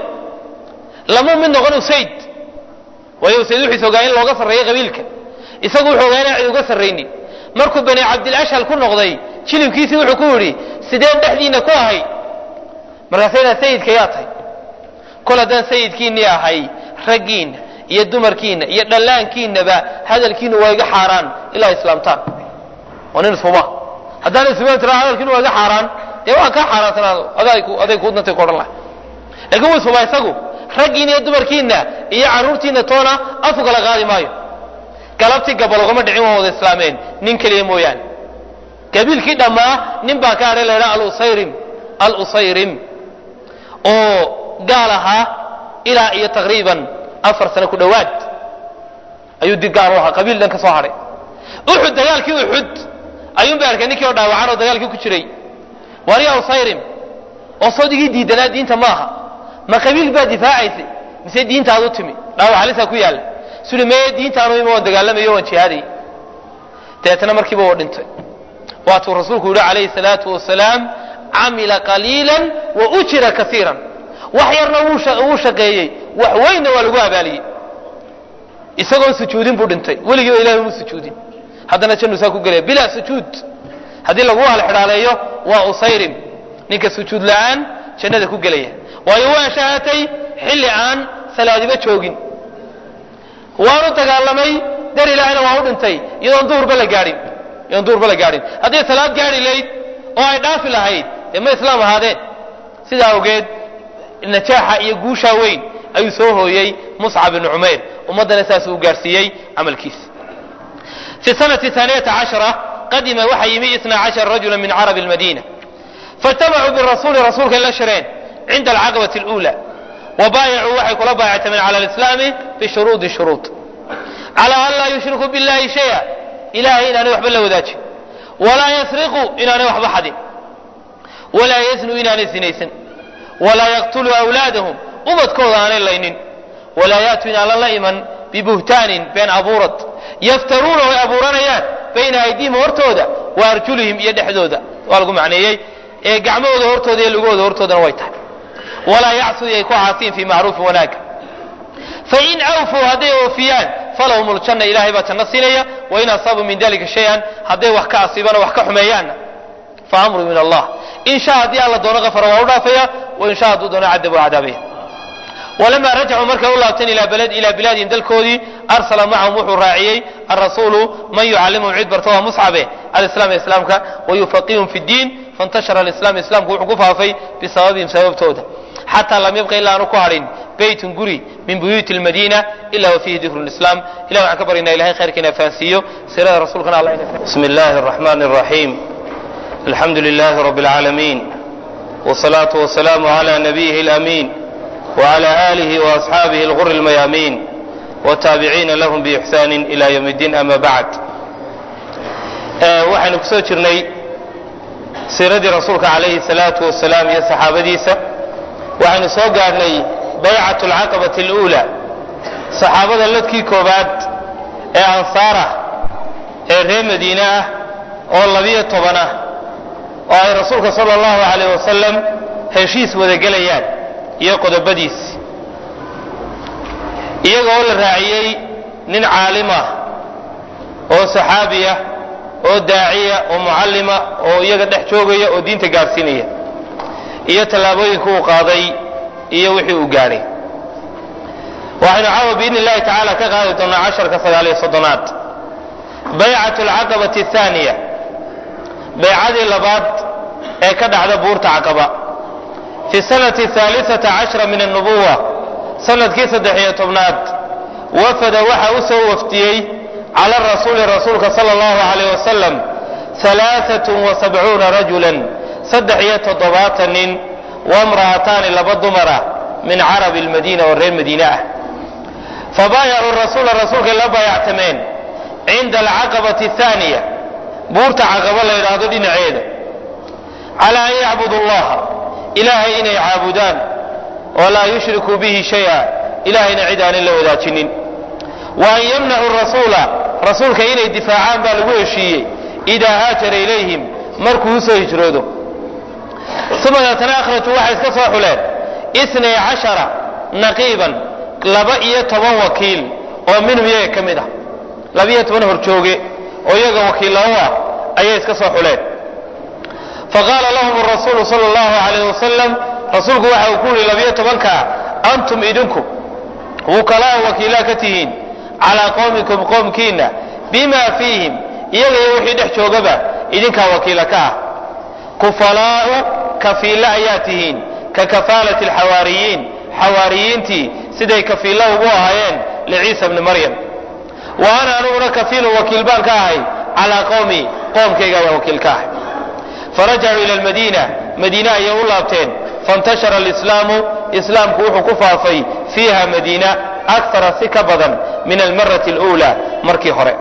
lamuu mid noqon usayd waayo usayd wuxuus ogaa in looga sarreeyo qabiilka isagu wuxuu ogaa inaan cid uga sarraynin markuu bani cabdilashhal ku noqday jilibkiisii wuxuu ku yidhi sideen dhexdiinna ku ahay markaasayna sayidka yaa tahay kol haddaan sayidkiinnii ahay raggiinna iyo dumarkiinna iyo dhallaankiinnaba hadalkiinu waa iga xaaraan ilaa islaamtaan waa nin isfuma haddaan isfuma tiraa hadalkiinu waa iga xaaraan dee waan kaa xaaraantanaado aday kuudnantay ku odhan lahay lakin wuu isfuma isagu raggiina iyo dumarkiinna iyo carruurtiinna toona afu kala qaadi maayo galabtii gabal ugama dhicin waa wada islaameen nin keliya mooyaane qabiilkii dhammaa nin baa ka hadhay la ydhaha alusayrim alusayrim oo gaal ahaa ilaa iyo taqriiban afar sano ku dhowaad ayuu dib gaal u ahaa qabiil dhan ka soo hadhay uxud dagaalkii uxud ayuun bay arkay ninkii oo dhaawacan oo dagaalkii ku jiray wariya usayrim oo soodigii diidanaa diinta maaha ma qabiil baa difaacaysay mise diintaad u timi dhaawac halisaa ku yaalla suli meye diintaanu ima waan dagaalamayo waan jihaadayy dabeetana markiiba waa dhintay waatuu rasuulku yihi calayhi salaatu wasalaam camila qaliilan wa ujira kaiiran wax yarna wuu shaqeeyey wax weynna waa lagu abaaliyey isagoon sujuudin buu dhintay weligiiba ilahay mu sujuudin haddana jannu saa ku gelaya bilaa sujuud haddii lagu halxidhaaleeyo waa usayrim ninka sujuud la'aan jannada ku gelaya waayo waa shahatay xilli aan salaadiba joogin waanu dagaalamay dar ilaahayna waa u dhintay iyadoon duhurba la gaadhin iyadoon duhurba la gaadhin hadday salaad gaadhi layd oo ay dhaafi lahayd dee ma islaam ahaadeen sidaa awgeed najaaxa iyo guushaa weyn ayuu soo hooyey muscab ibnu cumayr ummaddana saasuu u gaarsiiyey camalkiisa fi sanati aaniyata cashara qadima waxaa yimi isna cashara rajula min carabi lmadiina faijtamacuu birasuuli rasuulkay la shireen cinda alcaqabati اlأuulى wabaayacuu waxay kula baayactameen cala alislaami bishuruudi shuruud calaa an laa yushrikuu billahi shaya ilahay inaanay waxba la wadaajin walaa yasriquu inaanay waxba xadin walaa yaznuu inaanay sinaysan walaa yaqtuluu awlaadahum ubadkooda aanay laynin walaa yaatuu inaanan la iman bibuhtaanin been abuurad yaftaruuna way abuuranayaan bayna aydiihim hortooda wa arjulihim iyo dhexdooda waa lagu macneeyey ee gacmahooda hortooda iyo lugahooda hortoodana way tahay walaa yacsuu yay ku caasiin fii macruufin wanaaga fain awfuu hadday oofiyaan falahum ljanna ilahay baa janno siinaya wain asaabuu min dalika shay-an hadday wax ka asiibana wax ka xumeeyaanna fa amru min allah in sha haddii alla doono kafara waa u dhaafaya wain sha hadduu doono cadab waa cadaabaya walamaa rajacuu markay u laabteen ilaa bilaadihim dalkoodii arsala macahum wuxuu raaciyey arasuulu man yucallimuhum cid barta waa muscabe alislaam islaamka wayufaqihum fi ddiin faintashara alislaam islaamku wuxuu ku faafay bisababihim sababtooda xataa lam yabqa ilaa aanu ku hadhin beytun guri min buyuuti lmadiina ila wa fiihi dikru lislaam ilah waxaan ka baryaynaa ilahay khayrkiina fahansiiyo sirada rasuulkana allah bismi illaahi araxmaani araxiim alxamdu lilaahi rabbi alcaalamiin wsalaatu wasalaamu cala nabiyihi alamiin wcala aalihi waasxaabihi alguri almayaamiin wtaabiciina lahum biixsaani ila ywm اddiin ama bacd waxaynu kusoo jirnay siiradii rasuulka calayhi salaatu wasalaam iyo saxaabadiisa waxaynu soo gaarhnay baycat alcaqabati اluula saxaabada ladkii koobaad ee ansaarah ee reer madiine ah oo labiyo toban ah oo ay rasuulka sala allahu alayh wasalam heshiis wada gelayaan iyo qodobadiis iyaga oo la raaciyey nin caalimah oo saxaabiya oo daaciya oo mucallima oo iyaga dhex joogaya oo diinta gaadhsiinaya iyo tallaabooyinka uu qaaday iyo wixii uu gaadhay waxaynu caawa biidni illahi tacaala ka qaadi doonaa casharka sagaaliyo soddonaad baycatu alcaqabati athaaniya baycadii labaad ee ka dhacda buurta caqaba fi sanati haalisata cashra min annubuwa sanadkii saddex-iyo tobnaad wafada waxa u soo waftiyey cala rasuuli rasuulka sala allahu alayh wasalam alaaatun wa sabcuuna rajulan saddex iyo toddobaatan nin wamra'ataani laba dumara min carabi lmadiina oo reer madiine ah fabaayacuu rasuula rasuulkay la baayactameen cinda alcaqabati athaaniya buurta caqaba la yidhaahdo dhinaceeda calaa an yacbudu allaha ilaahay inay caabudaan oo laa yushrikuu bihi shaya ilahayna cid aanin la wadaajinin wa an yamnacu rasuula rasuulka inay difaacaan baa lagu heshiiyey idaa haajara ilayhim markuu usoo hijroodo uma deetana akhrajuu waxay iska soo xuleen inay cashara naqiiban laba iyo toban wakiil oo minhum iyaga ka mid ah laba-iyo toban horjooge oo iyaga wakiillao ah ayay iska soo xuleen faqaala lahum rasuulu sal allahu alayh wasalam rasuulku waxa uu ku yihi labiyo tobankaa antum idinku wukalaa wakiilaa ka tihiin calaa qowmikum qoomkiinna bima fiihim iyaga iyo wixii dhex joogaba idinkaa wakiila ka ah kufalaa'u kafiilla ayaa tihiin ka kafaalati alxawaariyiin xawaariyiintii siday kafiilla ugu ahaayeen liciisa bni maryam wa ana aniguna kafiilun wakiil baan ka ahay calaa qowmi qoomkayga ayaa wakiil ka ahay farajacuu ila lmadiina madiine ayay u laabteen faintashara alislaamu islaamku wuxuu ku faafay fiiha madiina akara si ka badan min almarati اluula markii hore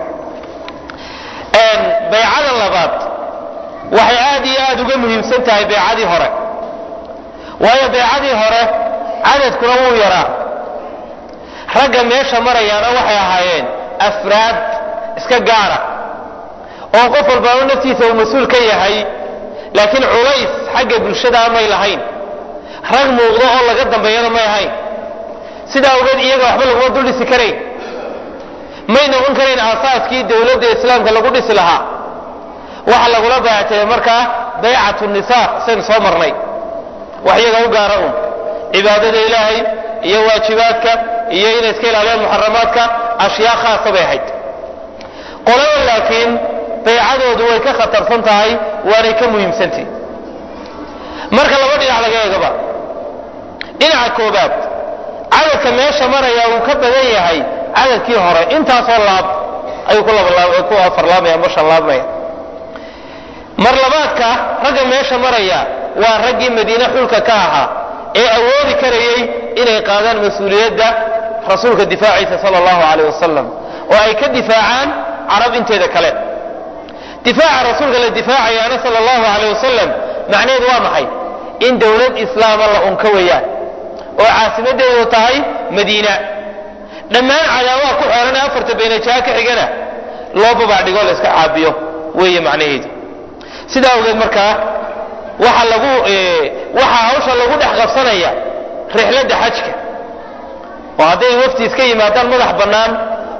baycada labaad waxay aad iyo aad uga muhiimsan tahay baycadii hore waayo baycadii hore cadadkuna wuu yaraa ragga meesha marayaana waxay ahaayeen afraad iska gaara oo qof walbaaba naftiisa uu mas-uul ka yahay laakiin culays xagga bulshadaa may lahayn rag muuqdo oo laga dambeeyana may ahayn sidaa ogeed iyaga waxba laguma dul dhisi karayn may noqon karayn aasaaskii dowladda islaamka lagu dhisi lahaa waxa lagula baayactay markaa baycatu nisa saynu soo marnay wax iyaga u gaara un cibaadada ilaahay iyo waajibaadka iyo inay iska ilaaliyaan muxaramaadka ashyaa khaasa bay ahayd qolada laakiin baycadoodu way ka khatarsan tahay waanay ka muhiimsantahi marka laba dhinac laga eegaba dhinaca koobaad cadadka meesha maraya uu ka badan yahay cadadkii hore intaasoo laab ayuu ku afarlaamaya ama shanlaabmaya mar labaadka ragga meesha maraya waa raggii madiine xulka ka ahaa ee awoodi karayey inay qaadaan mas-uuliyadda rasuulka difaaciisa sala allahu alayh wasalam oo ay ka difaacaan carab inteeda kale difaaca rasuulka la difaacayaana sala allahu alayh wasalam macnaheedu waa maxay in dowlad islaama la unka weeyaan oo caasimadeedu tahay madiina dhammaan cadaawaha ku xeeran ee afarta baynajaha ka xigana loo babacdhigoo la iska caabiyo weeye macnaheedu sidaa ogeed markaa waxa lagu waxaa hawsha lagu dhex qabsanaya rixladda xajka oo hadday wafti iska yimaadaan madax bannaan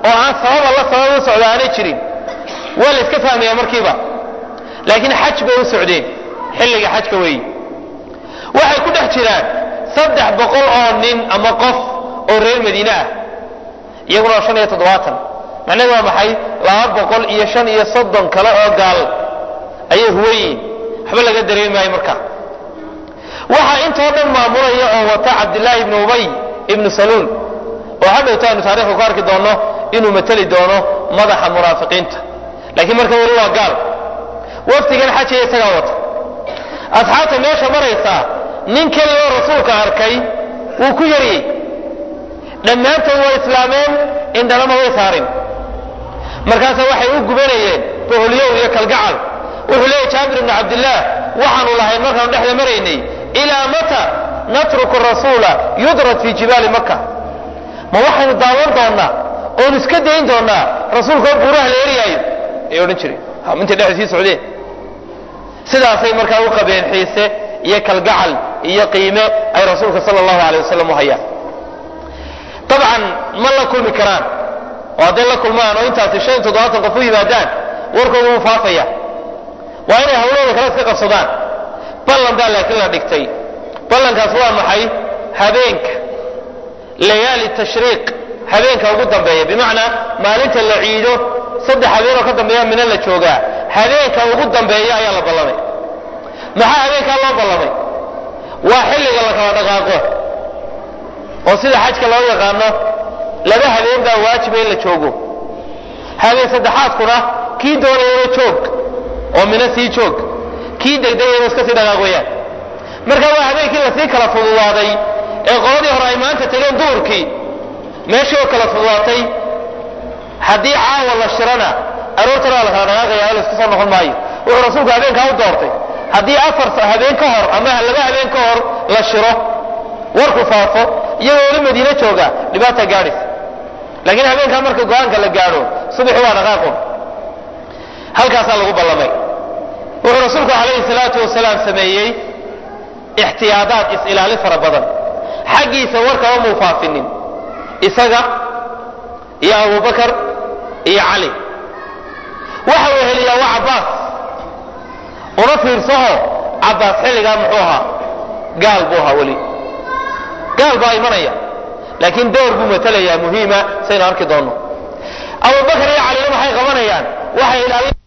oo aan sababa la sabab u socda aanay jirin waa la iska fahmaya markiiba laakiin xaj bay u socdeen xilliga xajka weeyi waxay ku dhex jiraan saddex boqol oo nin ama qof oo reer madiine ah iyaguna waa shan iyo toddobaatan macnahedu waa maxay laba boqol iyo shan iyo soddon kale oo gaal ayay huwayiin waxba laga dareemi maayo marka waxaa intoo dhan maamulaya oo wata cabdillaahi ibnu ubay ibnu saluul oo hadhowta aynu taarikhda ku arki doonno inuu mateli doono madaxa munaafiqiinta laakiin marka weli waa gaal waftigan xajaya isagaa wata asxaabta meesha maraysaa nin keliya oo rasuulka arkay wuu ku yariyey dhammaantood waa islaameen indhanama way saarin markaasa waxay u gubanayeen boholyow iyo kalgacal wuxuu leeyahy jaabir ibnu cabdillaah waxaanu lahayn markaanu dhexda maraynay ilaa mata natruku rasuula yudrad fii jibaali maka ma waxaynu daawan doonaa oonu iska dayn doonaa rasuulka oo buuraha la eryaayo ay odhan jireen intay dhexda sii socdeen sidaasay markaa u qabeen xiise iyo kalgacal iyo qiime ay rasuulka sala allahu alay wasalam u hayaan dabcan ma la kulmi karaan oo hadday la kulmaan oo intaasi shan iyo toddobaatan qof u yimaadaan warkooda wuu faafaya waa inay hawlahooda kale iska qabsadaan ballan baa laakiin la dhigtay ballankaas waa maxay habeenka layaali tashriiq habeenka ugu dambeeya bimacnaa maalinta la ciido saddex habeenoo ka dambeeya mina la joogaa habeenka ugu dambeeya ayaa la ballamay maxaa habeenkaa loo ballamay waa xilliga la kala dhaqaaqo oo sida xajka loo yaqaano laba habeen baa waajiba in la joogo habeen saddexaadkuna kii doonayana joog oo mina sii joog kii degdegayna iska sii dhaqaaq weeyaan marka waa habeenkii lasii kala fududaaday ee qoladii hore ay maanta tageen duurkii meeshii oo kala fududaatay haddii caawa la shirana aroortana waa la kala dhaqaaqaya oo laisku soo noqon maayo wuxuu rasuulku habeenkaa u doortay haddii afar habeen ka hor ama laba habeen ka hor la shiro warku faafo iyagoo weli madiine jooga dhibaata gaadhaysa laakiin habeenkaa marka go-aanka la gaadho subaxi waa dhaqaaqun halkaasaa lagu ballamay wuxuu rasuulku calayhi salaatu wasalaam sameeyey ixtiyaadaad is-ilaali fara badan xaggiisa warkaba muu faafinin isaga iyo abubakar iyo cali waxa uu heliyaa waa cabbaas una fiirsaho cabbaas xilligaa muxuu ahaa gaal buu ahaa weli gaal baa imanaya laakiin door buu matelayaa muhiima saynu arki doonno abubakar iyo calina maxay qabanayaan waxay ilaalin